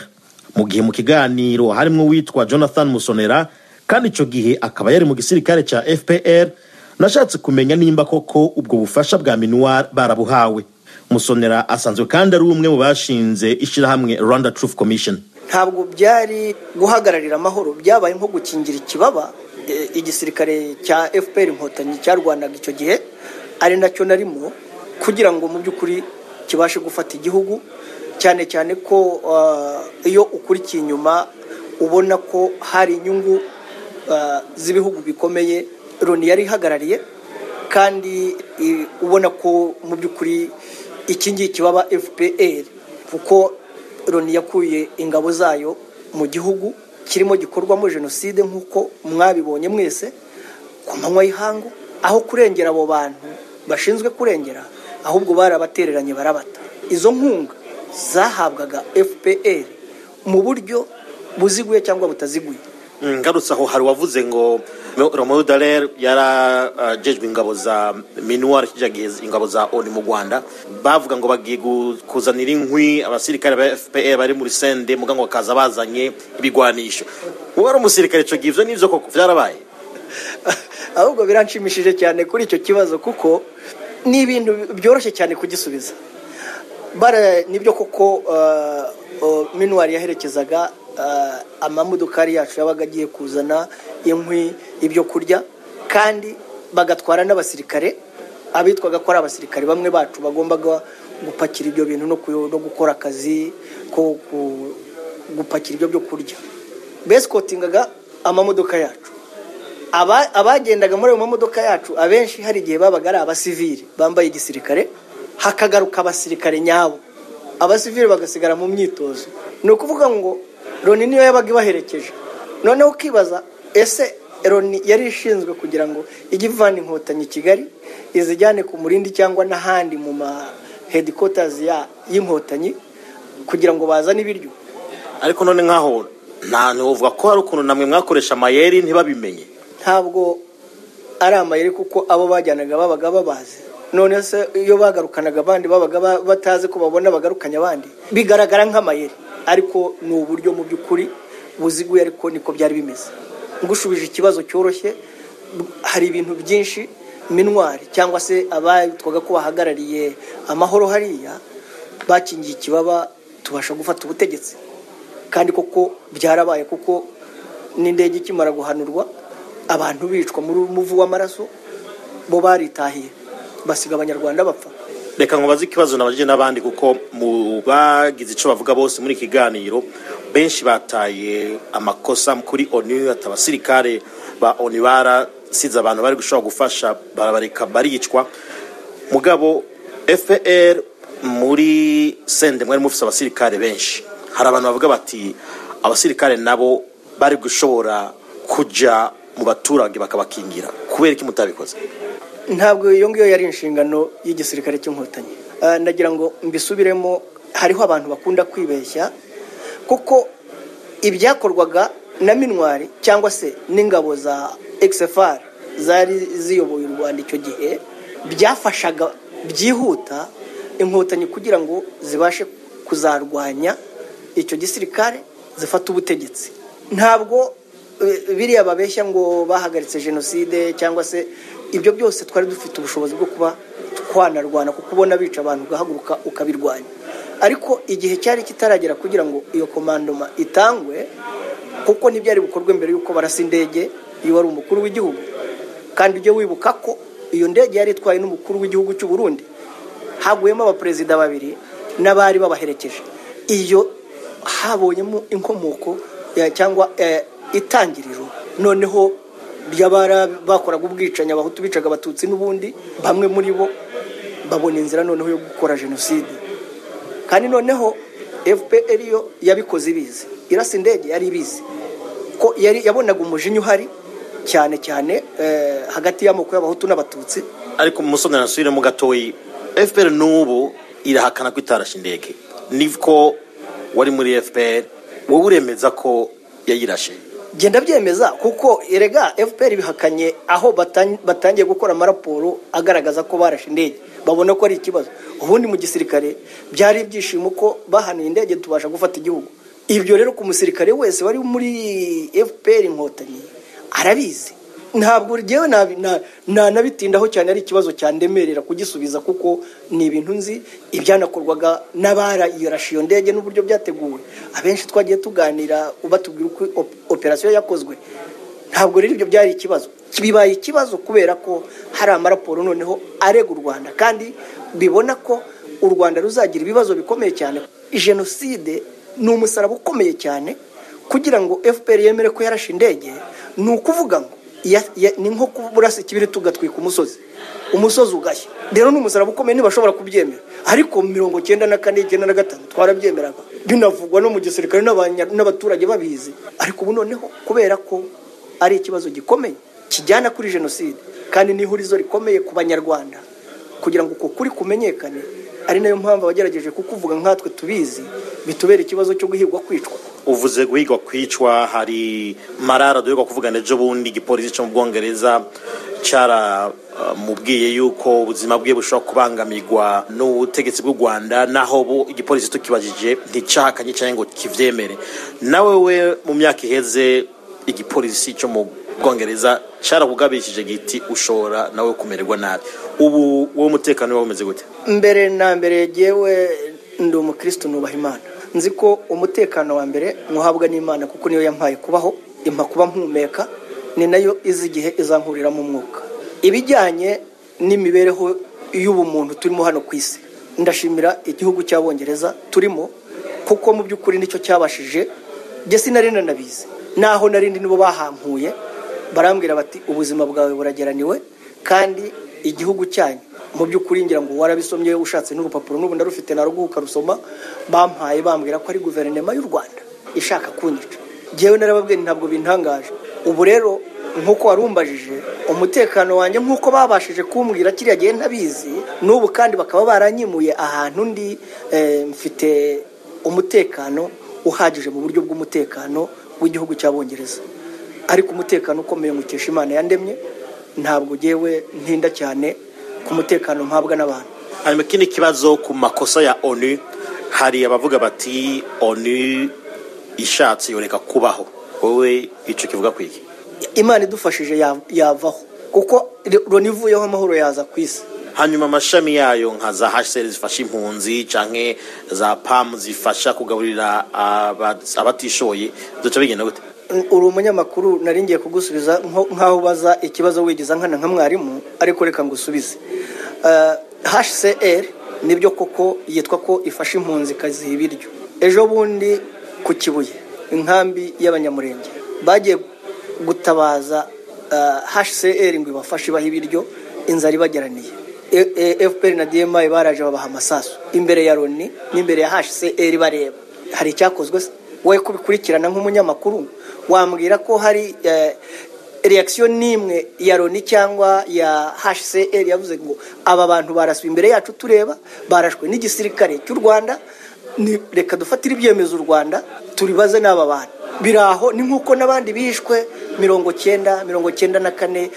mu gihe mu kiganiro harimo uwitwa jonathan musonera kandi icyo gihe akaba yari mu gisirikare cya fpr nashatse kumenya nimba koko ubwo bufasha bwa minuwar barabuhawe musonera asanzwe kandi ari umwe mu bashinze ishyirahamwe rwanda truth commission
ntabwo byari guhagararira amahoro byabaye nko gukingira ikibaba e, igisirikare cya fpr inkotanyi cyarwanaga icyo gihe ari nacyo narimo kugira ngo mu by'ukuri kibashe gufata igihugu cyane cyane ko ah, iyo ukurikiye inyuma ubona ko hari inyungu ah, z'ibihugu bikomeye loni yari ihagarariye kandi i- ubona ko mu by'ukuri iki ngiki baba fpr kuko loni yakuye ingabo zayo mu gihugu kirimo gikorwamo jenoside nk'uko mwabibonye mwese ku manywa y'ihangu aho kurengera abo bantu bashinzwe kurengera ahubwo barabatereranye barabata izo nkunga zahabwaga fpr mu buryo buziguye cyangwa butaziguye
ngarutse aho hari uwavuze ngo romain dallaire yarajejwe ingabo za minuwari kijya ingabo za onu mu rwanda bavuga ngo bagiye gu- kuzanira inkwi abasirikare ba fpr bari muri sende mugango bakaza bazanye ibigwanisho wowe wari umusirikare icyo gihe ibyo ni ibyo koko byarabaye
ahubwo biranshimishije cyane kuri icyo kibazo kuko ni ibintu byoroshye cyane kugisubiza bara nibyo koko minuwari yaherekezaga ah, amamodokari yacu yabaga agiye kuzana inkwi ibyo kurya kandi bagatwara n'abasirikare abitwaga ko ari abasirikare bamwe bacu bagombaga gupakira ibyo bintu no ku- no gukora akazi ko ku- gupakira ibyo byo kurya besikotingaga amamodoka yacu Aba- abagendaga muri ayo mamodoka yacu abenshi hari igihe babaga ari abasivili bambaye igisirikare hakagaruka abasirikare nyabo abasivili bagasigara mu myitozo ni ukuvuga ngo loni niyo yabaga ibaherekeje noneho ukibaza ese loni yari ishinzwe kugira ngo ijye ivana inkotanyi i kigali izijyane ku murindi cyangwa n'ahandi mu ma hedikotazi y'inkotanyi kugira ngo bazane ibiryo
ariko none nkaho nta ntuvuga ko hari ukuntu namwe mwakoresha amayeri ntibabimenye
ntabwo ari amayeri kuko abo bajyanaga babaga babazi none se iyo bagarukanaga abandi babaga ba- batazi ko babona bagarukanye abandi bigaragara nk'amayeri ariko ni uburyo mu by'ukuri buziguye ariko niko byari bimeze ngushubije ikibazo cyoroshye b- hari ibintu byinshi minwari cyangwa se abitwaga ko bahagarariye amahoro hariya bakingiye ikibaba tubasha gufata ubutegetsi kandi koko byarabaye kuko n'indege ikimara guhanurwa abantu bicwa muri umuvu w'amaraso bo baritahiye basiga abanyarwanda bapfa
reka nkubaze ikibazo nabajije n'abandi kuko mu bagize icyo bavuga bose muri iki kiganiro benshi bataye amakosa kuri onu ati abasirikare ba onu barasize abantu bari gushobora gufasha barabareka baricwa mugabo fpr
muri sende mwari mufite abasirikare benshi hari abantu bavuga bati abasirikare nabo bari gushobora kujya mu baturage bakabakingira kubera iki mutabikoze
ntabwo iyo ngiyo yari inshingano y'igisirikare cy'inkotanyi Ah, ndagira ngo mbisubiremo hariho abantu bakunda kwibeshya kuko ibyakorwaga na minwari cyangwa se n'ingabo za xfr zari ziyoboye u rwanda icyo gihe byafashaga byihuta inkotanyi kugira ngo zibashe kuzarwanya icyo gisirikare zifata ubutegetsi ntabwo eh, biriya babeshya ngo bahagaritse jenoside cyangwa se ibyo byose twari dufite ubushobozi bwo kuba twanarwana kuko ubona bica abantu ugahaguruka ukabirwanya ariko igihe cyari kitaragera kugira ngo iyo komandoma itangwe kuko ntibyari bukorwe mbere y'uko barasa indege iyo wari umukuru w'igihugu kandi ujye wibuka ko iyo ndege yari itwaye n'umukuru w'igihugu cy'u Burundi haguyemo abaperezida babiri n'abari babaherekeje iyo habonyemo inkomoko eh, cyangwa eh, itangiriro noneho ry'abara bakoraga ubwicanyi abahutu bicaga abatutsi n'ubundi bamwe muri bo babona inzira noneho yo gukora jenoside kandi noneho fpr yo yabikoze ibizi irasa indege yari ibizi ko yari yabonaga umujinya uhari cyane cyane eh, hagati y'amoko y'abahutu n'abatutsi
ariko musonera nsubiremo gatoyi fpr n'ubu irahakana ko itarashe indege niko wari muri fpr wowe uremeza ko yayirashe
genda byemeza kuko erega fpr bihakanye aho batan- batangiye gukora amaraporo agaragaza ko barashe indege babona ko ari ikibazo ubundi mu gisirikare byari ibyishimo ko bahanuye indege tubasha gufata igihugu ibyo rero ku musirikare wese wari muri fpr inkotanyi arabizi ntabwo ryewe nabi- na- nanabitindaho cyane ari ikibazo cyandemerera kugisubiza kuko ni ibintu nzi ibyanakorwaga n'abarayirasha iyo ndege n'uburyo byateguwe abenshi twagiye tuganira batubwira uko op- operasiyo yakozwe ntabwo rero ibyo byari ikibazo bibaye ikibazo kubera ko hari amaraporo noneho arega u rwanda kandi bibona ko u rwanda ruzagira ibibazo bikomeye cyane jenoside ni umusaraba ukomeye cyane kugira ngo fpr yemere ko yarashe indege ni ukuvuga ngo ya- ya- ni nko kuburasa ikibiri tugatwika umusozi umusozi ugashya rero ni umusaraba ukomeye ntibashobora kubyemera ariko mirongo cyenda na kane icyenda na gatanu twarabyemeraga binavugwa no mu gisirikare n'abanya- n'abaturage babizi ariko ubu noneho kubera ko ari ikibazo gikomeye kijyana kuri jenoside kandi n'ihurizo rikomeye ku banyarwanda kugira ngo uko kuri kumenyekane ari nayo mpamvu abagerageje kukuvuga nkatwe tubizi bitubera ikibazo cyo guhigwa kwicwa
uvuze guhigwa kwicwa hari marara duhigwa kuvugana ejo bundi igipolisi cyo mu bwongereza cyaramubwiye yuko ubuzima bwe bushobora kubangamirwa n'ubutegetsi bw'u rwanda naho bo igipolisi tukibajije nticyahakanye cyangwa ngo kibyemere nawe we mu myaka iheze igipolisi cyo mu bwongereza cyarakugabishije giti ushobora nawe kumererwa nabi ubu wowe umutekano wawe umeze gute
mbere na mbere yewe ndi umukristo nubaha imana nzi ko umutekano wa mbere nywuhabwa n'imana kuko niyo yampaye kubaho impa kuba mpumeka ni nayo izi igihe izankuriramo umwuka ibijyanye n'imibereho y'ubumuntu turimo hano ku isi ndashimira igihugu cy'abongereza turimo kuko mu by'ukuri nicyo cyabashije njye sinari nanabizi naho narindi nibo bahampuye barambwira bati ubuzima bwawe burageraniwe kandi igihugu cyanyu mu by'ukuri ngira ngo warabisomye ushatse n'urupapuro n'ubu ndarufite naruguhuka rusoma bampaye bambwira ko ari guverinoma y'u rwanda ishaka kunyica njyewe narababwiye nti ntabwo bintangaje ubu rero nk'uko warumbajije umutekano wanjye nk'uko babashije kumbwira kiriya gihe ntabizi n'ubu kandi bakaba baranyimuye ahantu ndi eh, mfite umutekano uhagije mu buryo bw'umutekano w'igihugu cy'abongereza ariko umutekano ukomeye nkukesha imana yandemye ntabwo ngewe ntinda cyane ku mutekano mpabwa n'abantu
hanyuma ikindi kibazo ku makosa ya onu hari abavuga bati onu ishatse yoreka kubaho wowe icyo kivuga ku iki
imana idufashije ya- yavaho kuko loni ivuyeho amahoro yaza ku isi
hanyuma amashami yayo nka za hsr zifasha impunzi canke za pamu zifasha kugaburira aba- abatishoye duca bigenda gute
uri umunyamakuru nari ngiye kugusubiza nko- nk'aho ubaza ikibazo wigiza nkana nka mwarimu ariko reka ngusubize Eh, hcr nibyo koko yitwa ko ifasha impunzi ikaziha ibiryo ejo bundi ku kibuye inkambi y'abanyamurenge bagiye gutabaza eh, hcr ngo ibafashe ibaha ibiryo inzara ibageraniye fpr na dma baraje babaha amasasu imbere ya loni n'imbere ya hcr bareba hari icyakozwe se wowe kubikurikirana nk'umunyamakuru wambwira ko hari eh, reaction n'imwe ya loni cyangwa ya hcr yavuze ngo aba bantu baraswe imbere yacu tureba barashwe n'igisirikare cy'u rwanda ni- reka dufatire ibyemezo u rwanda turibaze n'aba bantu biri aho ni nk'uko n'abandi bishwe mirongo cyenda mirongo cyenda na kane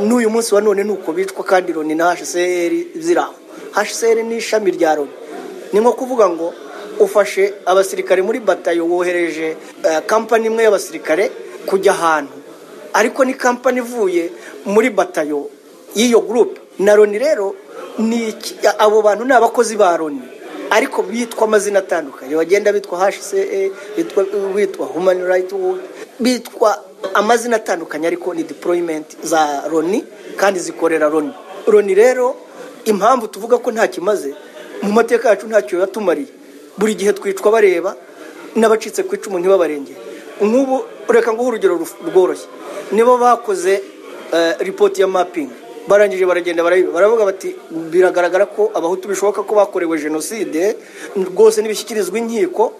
n'uyu munsi wa none ni uko bicwa kandi loni na hcr ziri aho hcr ni ishami rya loni ni nko kuvuga ngo ufashe abasirikare muri batayo wohereje eh, kampani imwe y'abasirikare kujya ahantu ariko ni kampani ivuye muri batayo y'iyo gurupe na loni rero ni iki- abo bantu ni abakozi ba loni ariko bitwa amazina atandukanye bagenda bitwa hcr bitwa, bitwa human right Watch, bitwa amazina atandukanye ariko ni deployment za loni kandi zikorera loni loni rero impamvu tuvuga ko nta kimaze mu mateka yacu ntacyo yatumariye buri gihe twicwa bareba n'abacitse ku icumu ntibabarengere nk'ubu reka nguhe urugero ruf- rworoshye nibo bakoze eh, ripoti ya mapping barangije baragenda barayiba baravuga bati biragaragara ko abahutu bishoboka ko bakorewe jenoside rwose n'ibishyikirizwa inkiko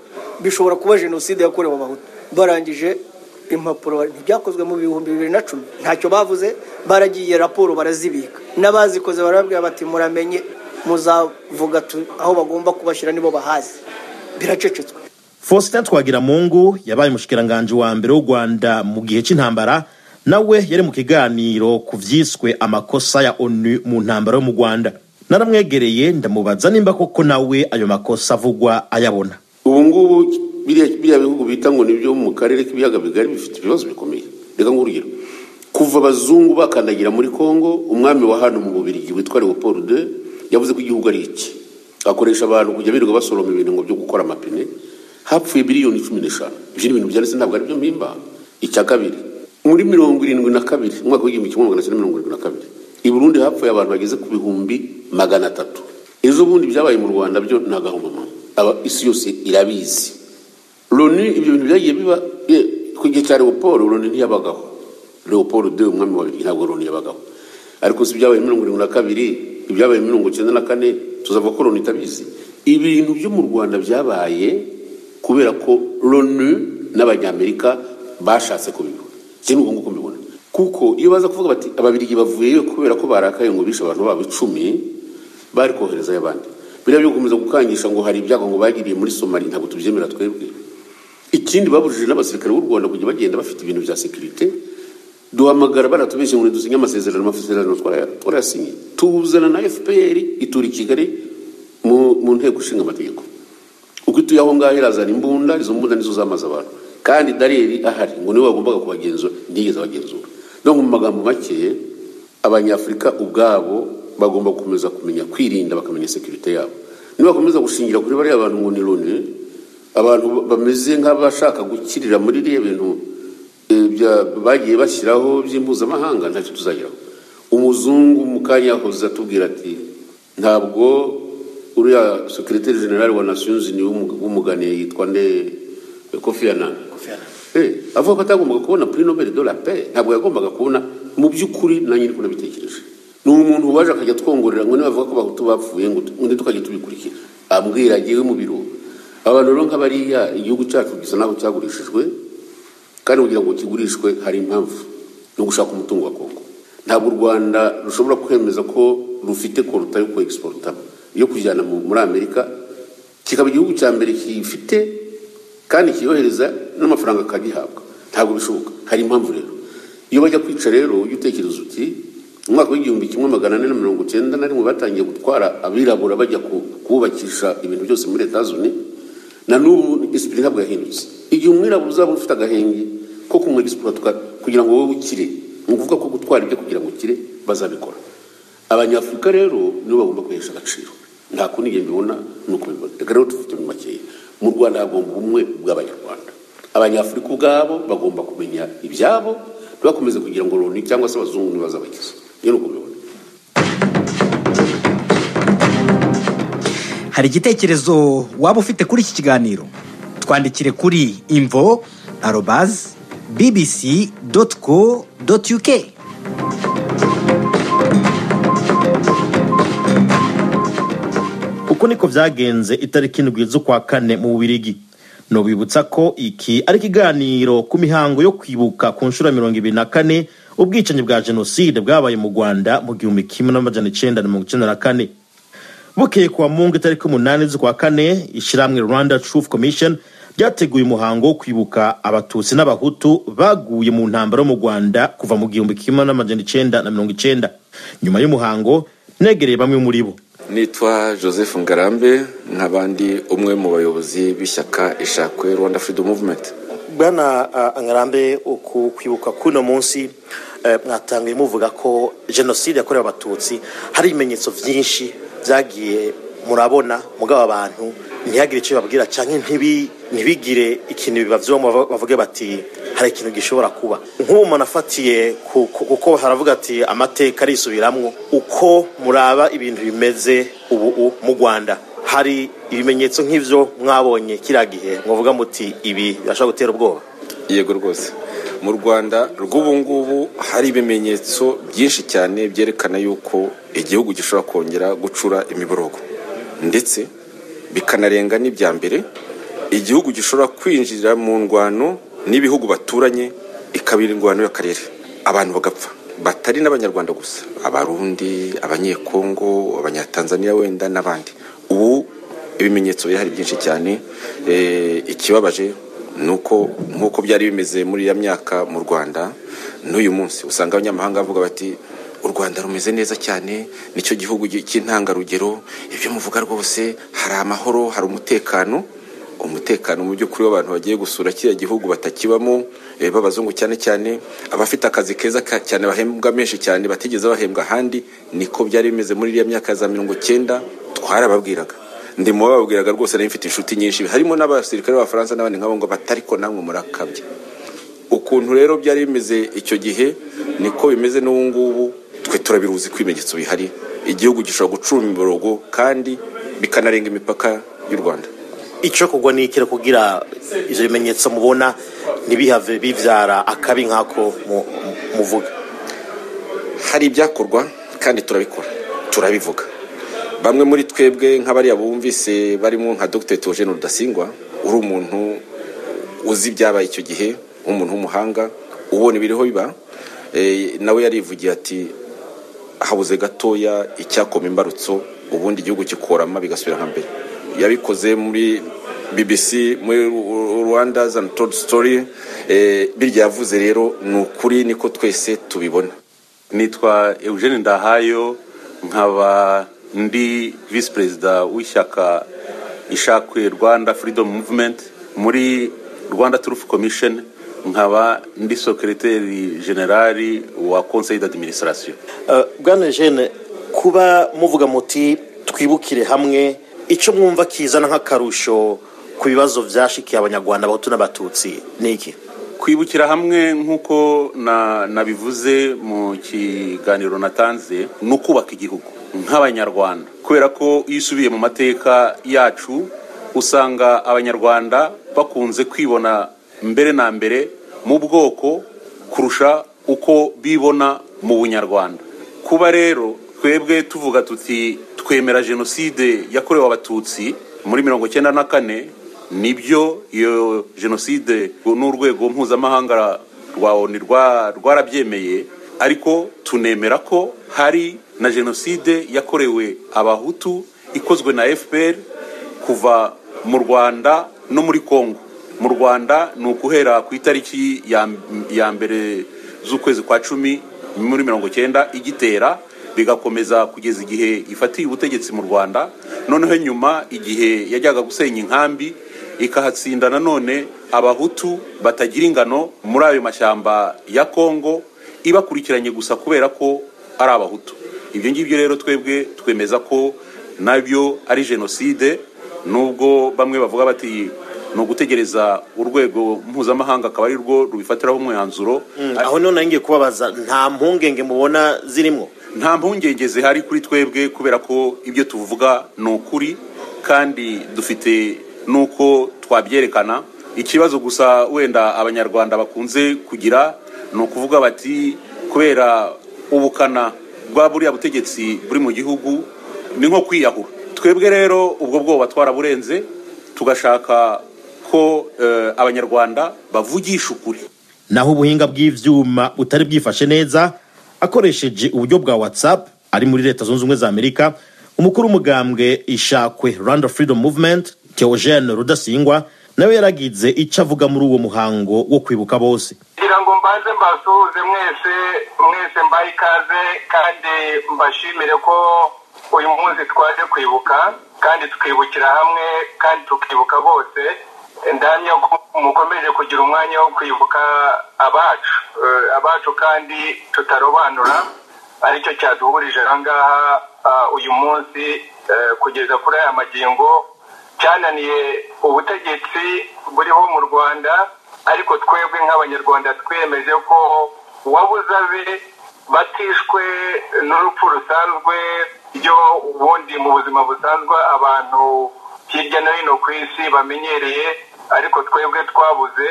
bishobora kuba jenoside yakorewe abahutu barangije impapuro ntibyakozwe mu bihumbi bibiri na cumi ntacyo bavuze baragiye raporo barazibika n'abazikoze barababwira bati muramenye muzavuga tu- aho bagomba kubashyira nibo bahazi biracecetswe
faustin twagiramungu yabaye umushikiranganji wa mbere w'u rwanda mu gihe cy'intambara nawe yari mu kiganiro ku byiswe amakosa ya onu mu ntambara yo mu rwanda naramwegereye ndamubaza nimba koko nawe ayo makosa avugwa ayabona
ubu ngubu biriya biriya bihugu bita ngo nibyo mu karere k'ibiyaga bigari bifite ibibazo bikomeye reka nk'urugero kuva abazungu bakandagira muri kongo umwami wa hano mu bubirigi witwa leopold de yavuze ko igihugu ari iki akoresha abantu kujya birirwa basoroma ibintu ngo byo gukora amapine hapfuye miliyoni cumi n'eshanu ibyo ni ibintu byanditse ntabwo ari byo mpimba icya kabiri muri mirongo irindwi na kabiri umwaka w'igihumbi kimwe magana cyenda mirongo irindwi na kabiri i burundi hapfuye abantu bageze ku bihumbi magana atatu ejo bundi byabaye mu rwanda byo ni agahomamama aba isi yose irabizi loni ibyo bintu byagiye biba ye, ku gihe cya leopold loni ntiyabagaho leopold de umwami wa babiri ntabwo loni yabagaho ariko si ibyabaye mirongo irindwi na kabiri ibyabaye mirongo cyenda na kane tuzavuga ko loni itabizi ibintu byo mu rwanda byabaye kubera ko loni n'abanyamerika bashatse kubibona iki ni uko nguko mbibona kuko iyo baza kuvuga bati ababirigi bavuyeyo kubera ko barakaye ngo bishe abantu babo icumi bari koherezayo abandi biriya byo gukomeza gukangisha ngo hari ibyago ngo bagiriye muri somali ntabwo tubyemera twebwe ikindi babujije n'abasirikare b'u rwanda kujya bagenda bafite ibintu bya sekirite duhamagara baratubeshye ngo dusinye amasezerano amasezerano twara- twarayasinye tuzana na fpr itura i kigali mu mu nteko ishinga amategeko uko ituye aho ngaho irazana imbunda izo mbunda nizo zamaze abantu kandi dariyeri ahari ngo niwe wagombaga kubagenzura ntiyigeze abagenzura no mu magambo make abanyafurika ubwabo bagomba gukomeza kumenya kwirinda bakamenya sekirite yabo nibakomeza gushingira kuri bariya bantu ngo ni loni abantu bameze nk'abashaka gukirira muri biriya bintu eh, bya- bagiye bashyiraho by'impuzamahanga ntacyo tuzageraho umuzungu mu kanya yahoze atubwira ati ntabwo uriya sekiriteri generali wa nasiyonzi ni w'umuganiye yitwa nde kofi anani Eh, avuga ko atagombaga kubona puri nobel de la paix ntabwo yagombaga kubona mu by'ukuri nanjye ndiko nabitekereje ni umuntu waje akajya twongorera ngo nibavuga ko bahutu bapfuye ngo tu- ngo tukajya tubikurikira ambwira agiye mu biro abantu rero nk'abariya igihugu cyacu gisa naho cyagurishijwe kandi kugira ngo kigurishwe hari impamvu no gushaka umutungo wa kongo ntabwo u rwanda rushobora kwemeza ko rufite koruta yo kuexporta yo kujyana mu- muri amerika kikaba igihugu cya mbere kifite kandi kiyohereza n'amafaranga akagihabwa ntabwo bishoboka hari impamvu rero iyo bajya kwica rero ujya utekereza uti mu mwaka w'igihumbi kimwe magana ane na mirongo cyenda na rimwe batangiye gutwara abirabura bajya ku- kubakisha ibintu byose muri leta zunze na n'ubu disipurine ntabwo yahindutse igihe umwirabura uzaba ufite agahenge ko kumwegisipura kugira ngo wowe ukire ni ukuvuga ko gutwara ibyo kugira ngo ukire bazabikora abanyafurika rero nibo bagomba kwihesha agaciro nta kundi njye mbibona ni uko mbibona reka rero tufite mu makeya mu rwanda hagomba ubumwe bw'abanyarwanda abanyafurika ubwabo bagomba kumenya ibyabo ntibakomeze kugira ngo loni cyangwa se abazungu ntibazabakize iyo ni uko mbibona
hari igitekerezo waba ufite kuri iki kiganiro twandikire kuri imvo arobazi bbc doti ko doti yuke
uko niko byagenze itariki indwi z'ukwa kane mu bubirigi nubibutsa ko iki ari ikiganiro ku mihango yo kwibuka ku nshuro ya mirongo ibiri na kane ubwicanyi bwa jenoside bwabaye mu rwanda mu gihumbi kimwe n'amajana icyenda na mirongo icyenda na kane bukeye kuwa mungu itariki umunani z'ukwa kane ishyirahamwe rwanda truth commission ryateguye umuhango wo kwibuka abatutsi n'abahutu baguye mu ntambara yo mu rwanda kuva mu gihumbi kimwe n'amajana icyenda na mirongo icyenda nyuma y'umuhango negereye bamwe muri bo
nitwa joseph ngarambe nk'abandi umwe mu bayobozi b'ishyaka ishakwe rwanda freedom movement
bwana ah, ngarambe ku kwibuka k'uno munsi eh, mwatangiye muvuga ko jenoside yakorewe abatutsi hari ibimenyetso byinshi byagiye murabona mugabo abantu ntihagire icyo babwira cyangwa ntibi- ntibigire ikintu bibavyemo bava- bavuge bati hari ikintu gishobora kuba nk'ubu umuntu afatiye ku- ku- kuko haravuga ati amateka arisubiramwo uko muraba ibintu bimeze ubu u- mu rwanda hari ibimenyetso nk'ivyo mwabonye kiriya gihe mwavuga muti ibi birashobora gutera ubwoba
yego rwose mu rwanda rw'ubu ngubu hari ibimenyetso byinshi cyane byerekana yuko igihugu gishobora kongera gucura imiborogo ndetse bikanarenga n'ibya mbere igihugu gishobora kwinjira mu ndwano n'ibihugu baturanye ikabira indwano y'akarere abantu bagapfa batari n'abanyarwanda gusa abarundi abanyekongo abanyatanzaniya wenda n'abandi ubu ibimenyetso bihari byinshi cyane Eh, ikibabaje ni uko nk'uko byari bimeze muri ya myaka mu rwanda n'uyu munsi usanga abanyamahanga bavuga bati u rwanda rumeze neza cyane nicyo gihugu gi- cy'intangarugero ibyo muvuga rwose hari amahoro hari umutekano umutekano mu by'ukuri w'abantu bagiye gusura kiriya gihugu batakibamo eh, b'abazungu cyane cyane abafite akazi keza ka- cyane bahembwa menshi cyane batigeze bahembwa ahandi niko byari bimeze muri iriya myaka ya za mirongo cyenda twarababwiraga ndi mu bababwiraga rwose nari mfite inshuti nyinshi harimo n'abasirikare b'abafaransa n'abandi nk'abo ngo batariko namwe murakabye ukuntu rero byari bimeze icyo gihe niko bimeze n'ubu ngubu twe turabiruzi ko ibimenyetso bihari igihugu gishobora gucura imiborogo kandi bikanarenga imipaka y'u rwanda
icyo kugwa ni ikira kugira ibyo bimenyetso mubona ntibihave bibyara akabi nk'ako mu- mu- muvuga
hari ibyakorwa kandi turabikora turabivuga bamwe muri twebwe nk'abariya bumvise barimo nka dr togene rudasingwa uri umuntu uzi ibyabaye icyo gihe nk'umuntu w'umuhanga ubona ibiriho biba eh, nawe yarivugiye ati habuze gatoya icyakoma imbarutso ubundi igihugu kikorama bigasubira nka mbere yabikoze muri bbc muri rwanda's and told story eh, birya yavuze rero ni ukuri niko twese tubibona
nitwa eugene ndahayo nkaba ndi visi perezida w'ishyaka ishakwe rwanda freedom movement muri rwanda truth commission nkaba ndi sekereteri generali wa conseil d'administration
Eh, bwana jene kuba muvuga muti twibukire hamwe icyo mwumva kizana nk'akarusho ku bibazo byashikiye abanyarwanda abahutu n'abatutsi ni iki
kwibukira hamwe nk'uko na- nabivuze mu kiganiro natanze ni ukubaka igihugu nk'abanyarwanda kubera ko iyo usubiye mu mateka yacu usanga abanyarwanda bakunze kwibona mbere na mbere mu bwoko kurusha uko bibona mu bunyarwanda kuba rero twebwe tuvuga tuti twemera jenoside yakorewe abatutsi muri mirongo icyenda na kane nibyo iyo jenoside n'urwego mpuzamahanga rwa oni rwa- rwarabyemeye ariko tunemera ko hari na jenoside yakorewe abahutu ikozwe na fpr kuva mu rwanda no muri congo mu rwanda ni ukuhera ku itariki ya, ya mbere z'ukwezi kwa cumi muri mirongo cyenda igitera bigakomeza kugeza igihe ifatiye ubutegetsi mu rwanda noneho nyuma igihe yajyaga gusenya inkambi ikahatsinda nanone abahutu batagira ingano muri ayo mashyamba ya kongo ibakurikiranye gusa kubera ko ari abahutu ibyo ngibyo rero twebwe twemeza ko nabyo ari jenoside nubwo bamwe bavuga bati ni ugutegereza urwego mpuzamahanga akaba ari rwo rubifatiraho umwanzuro
aho none ngiye kubabaza nta mpungenge mubona zirimo
nta mpungenge zihari kuri twebwe kubera ko ibyo tuvuga ni ukuri kandi dufite n'uko twabyerekana ikibazo gusa wenda abanyarwanda bakunze kugira ni ukuvuga bati kubera ubukana bwa buriya butegetsi buri mu gihugu ni nko kwiyahura twebwe rero ubwo bwoba twaraburenze tugashaka ko eh, abanyarwanda bavugisha ukuri
naho ubuhinga bw'ibyuma butari bwifashe neza akoresheje uburyo bwa watsapu ari muri leta zunze ubumwe za amerika umukuru w'umugambwe ishakwe rwanda freedom movement theogene rudasingwa nawe yaragize icyo avuga muri uwo muhango wo kwibuka bose
kugira ngo mbanze mbasuhuze mwese mwese mbahe ikaze kandi mbashimire ko uyu munsi twaje kwibuka kandi tukibukira hamwe kandi tukibuka bose ndamya ko mukomeje kugira umwanya wo kwibuka abacu Eh, abacu kandi tutarobanura aricyo cyaduhurije aha ngaha ah, uyu munsi eh, kugeza kuri aya magingo cyananiye ubutegetsi buriho mu rwanda ariko twebwe nk'abanyarwanda twiyemeje ko uwabuze abe batishwe n'urupfu rusanzwe ryo ubundi mu buzima busanzwe abantu hirya no hino ku isi bamenyereye ariko twebwe twabuze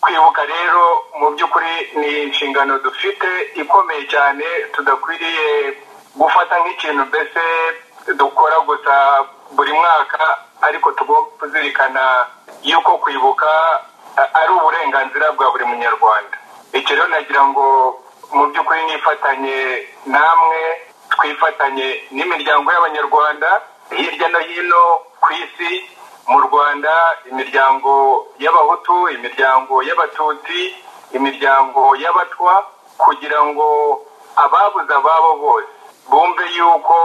kwibuka rero mu by'ukuri ni inshingano dufite ikomeye cyane tudakwiriye gufata nk'ikintu mbese dukora gusa buri mwaka ariko tugomba kuzirikana yuko kwibuka a- ari uburenganzira bwa buri munyarwanda icyo rero nagira ngo mu by'ukuri nifatanye namwe twifatanye n'imiryango y'abanyarwanda hirya no hino ku isi mu rwanda imiryango y'abahutu imiryango y'abatutsi imiryango y'abatwa kugira ngo ababuze ababo bose bumve yuko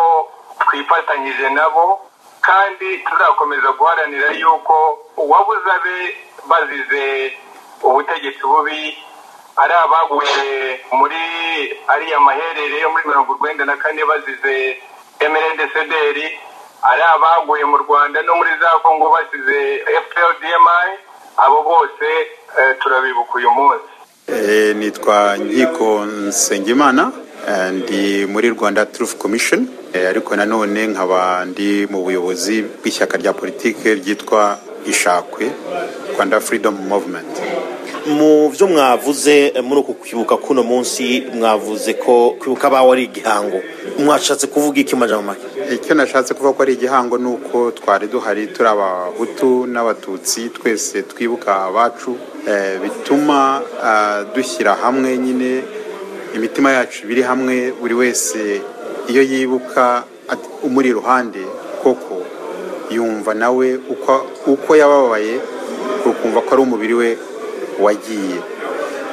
twifatanyije nabo kandi tuzakomeza guharanira yuko uwabuze abe bazize ubutegetsi bubi ari abaguye muri ariya maherere yo muri mirongo urwenda na kane bazize emerendesederi ari abaguye mu rwanda no muri za kongo basize fprdmi abo bose eh, turabibuka uyu munsi
Eh, nitwa nkiko nsengimana eh, ndi muri rwanda truth commission eh, ariko nanone nkaba ndi mu buyobozi bw'ishyaka rya politike ryitwa ishakwe rwanda freedom movement
mu byo mwavuze eh, muri uku kwibuka kuno munsi mwavuze ko kwibuka abawe ari igihango mwashatse kuvuga iki mu majambo make
icyo nashatse kuvuga ko ari igihango ni uko twari duhari turi abahutu n'abatutsi twese twibuka abacu eh, bituma ah, dushyira hamwe nyine imitima yacu biri hamwe buri wese iyo yibuka at- umuri iruhande koko yumva nawe uko, uko yababaye ukumva ko ari umubiri we wagiye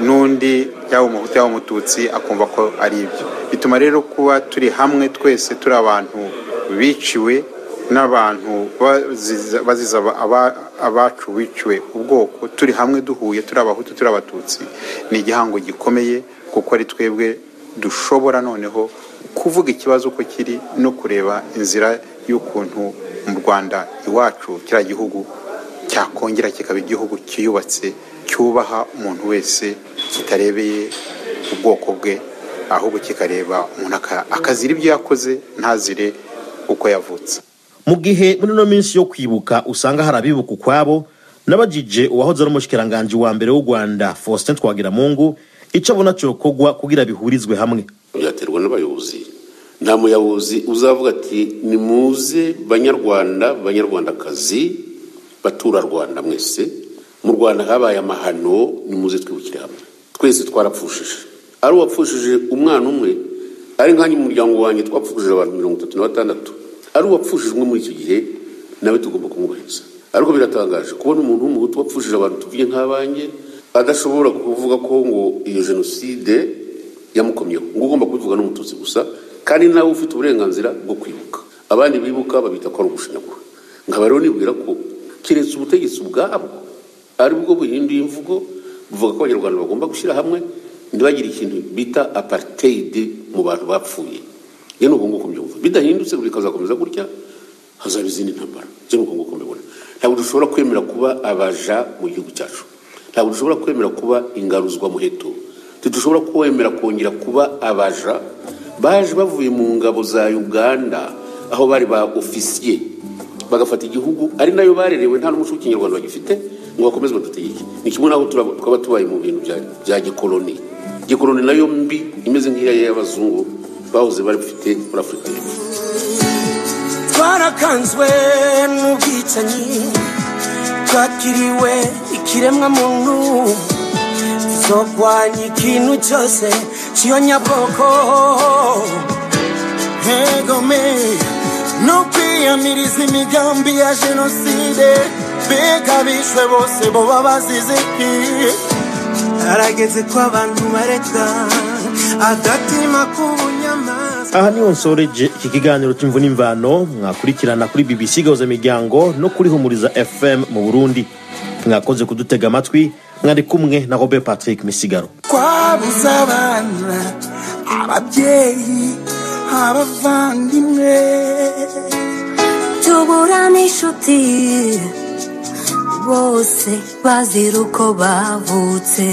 n'undi yaba umuhutu yaba umututsi akumva ko ari ibyo bituma rero kuba turi hamwe twese turi abantu biciwe n'abantu baziza baziza aba- aba- abacu biciwe ubwoko turi hamwe duhuye turi abahutu turi abatutsi ni igihango gikomeye kuko ari twebwe dushobora noneho kuvuga ikibazo uko kiri no kureba inzira y'ukuntu mu rwanda iwacu kiriya gihugu cyakongera kikaba igihugu cyiyubatse cyubaha umuntu wese kitarebeye ubwoko bwe ahubwo kikareba umuntu aka- akazira ibyo yakoze ntazire uko yavutse
mu gihe muri ino minsi yo kwibuka usanga hari abibuka ukwabo n'abagije uwahoze ari umushikiranganji wa mbere w'u rwanda faustin twagiramungu icyo abona cyokorwa kugira bihurizwe hamwe
byaterwa n'abayobozi nta muyobozi uzavuga ati nimuze banyarwanda banyarwandakazi baturarwanda mwese mu rwanda habaye amahano nimuze twibukire hamwe twese twarapfushije ari uwapfushije umwana umwe ari nkanjye mu muryango wanjye twapfushije abantu mirongo itatu na batandatu ari uwapfushije umwe muri icyo gihe nawe tugomba kumwubahiriza ariko biratangaje kubona umuntu w'umuhutu wapfushije abantu tuvuye nk'abanjye adashobora kuvuga ko ngo iyo jenoside yamukomyeho ngo ugomba kubivuga n'umututsi gusa kandi nawe ufite uburenganzira bwo kwibuka abandi bibuka babita ko ari ugushinyagura nkaba rero nibwira ko keretse ubutegetsi ubwabo ari bwo buhinduye imvugo buvuga ko abanyarwanda bagomba gushyira hamwe ntibagire ikintu bita apartheid mu bantu bapfuye iyo ni uko nguko mbyumva bidahindutse bikazakomeza gutya hazaba izindi ntambara ibyo ni uko nguko mbibona ntabwo dushobora kwemera kuba abaja mu gihugu cyacu ntabwo dushobora kwemera kuba ingaruzwa muheto ntidushobora kwemera kongera kuba abaja baje bavuye mu ngabo za uganda aho bari ba ofisiye bagafata igihugu ari nayo barerewe nta n'umuco w'ikinyarwanda bagifite ngo bakomeze badutegeke ni kimwe n'aho turaba- twaba tubaye mu bintu bya- bya gikoloni gikoloni nayo mbi imeze nk'iya y'abazungu bahoze bari bafite muri afurika y'epfo
Twa
twarakanzwe n'ubwicanyi twakiriwe ikiremwa muntu zogwanya ikintu cyose cyiyonyabwoko hegome no kwiyamiriza imigambi ya jenoside mbega bishwe bose bo babazize harageze ko abantu bareka agatima k'ubunyama
aha niho nsoreje iki kiganiro cy'imvu n'imvano mwakurikirana kuri bbc gahuza imiryango no kuri humuriza fm mu burundi mwakoze kudutega amatwi mwari kumwe na robert patrick misigaro
twabuze abana ababyeyi abavandimwe
tubura n'inshuti bose bazira uko bavutse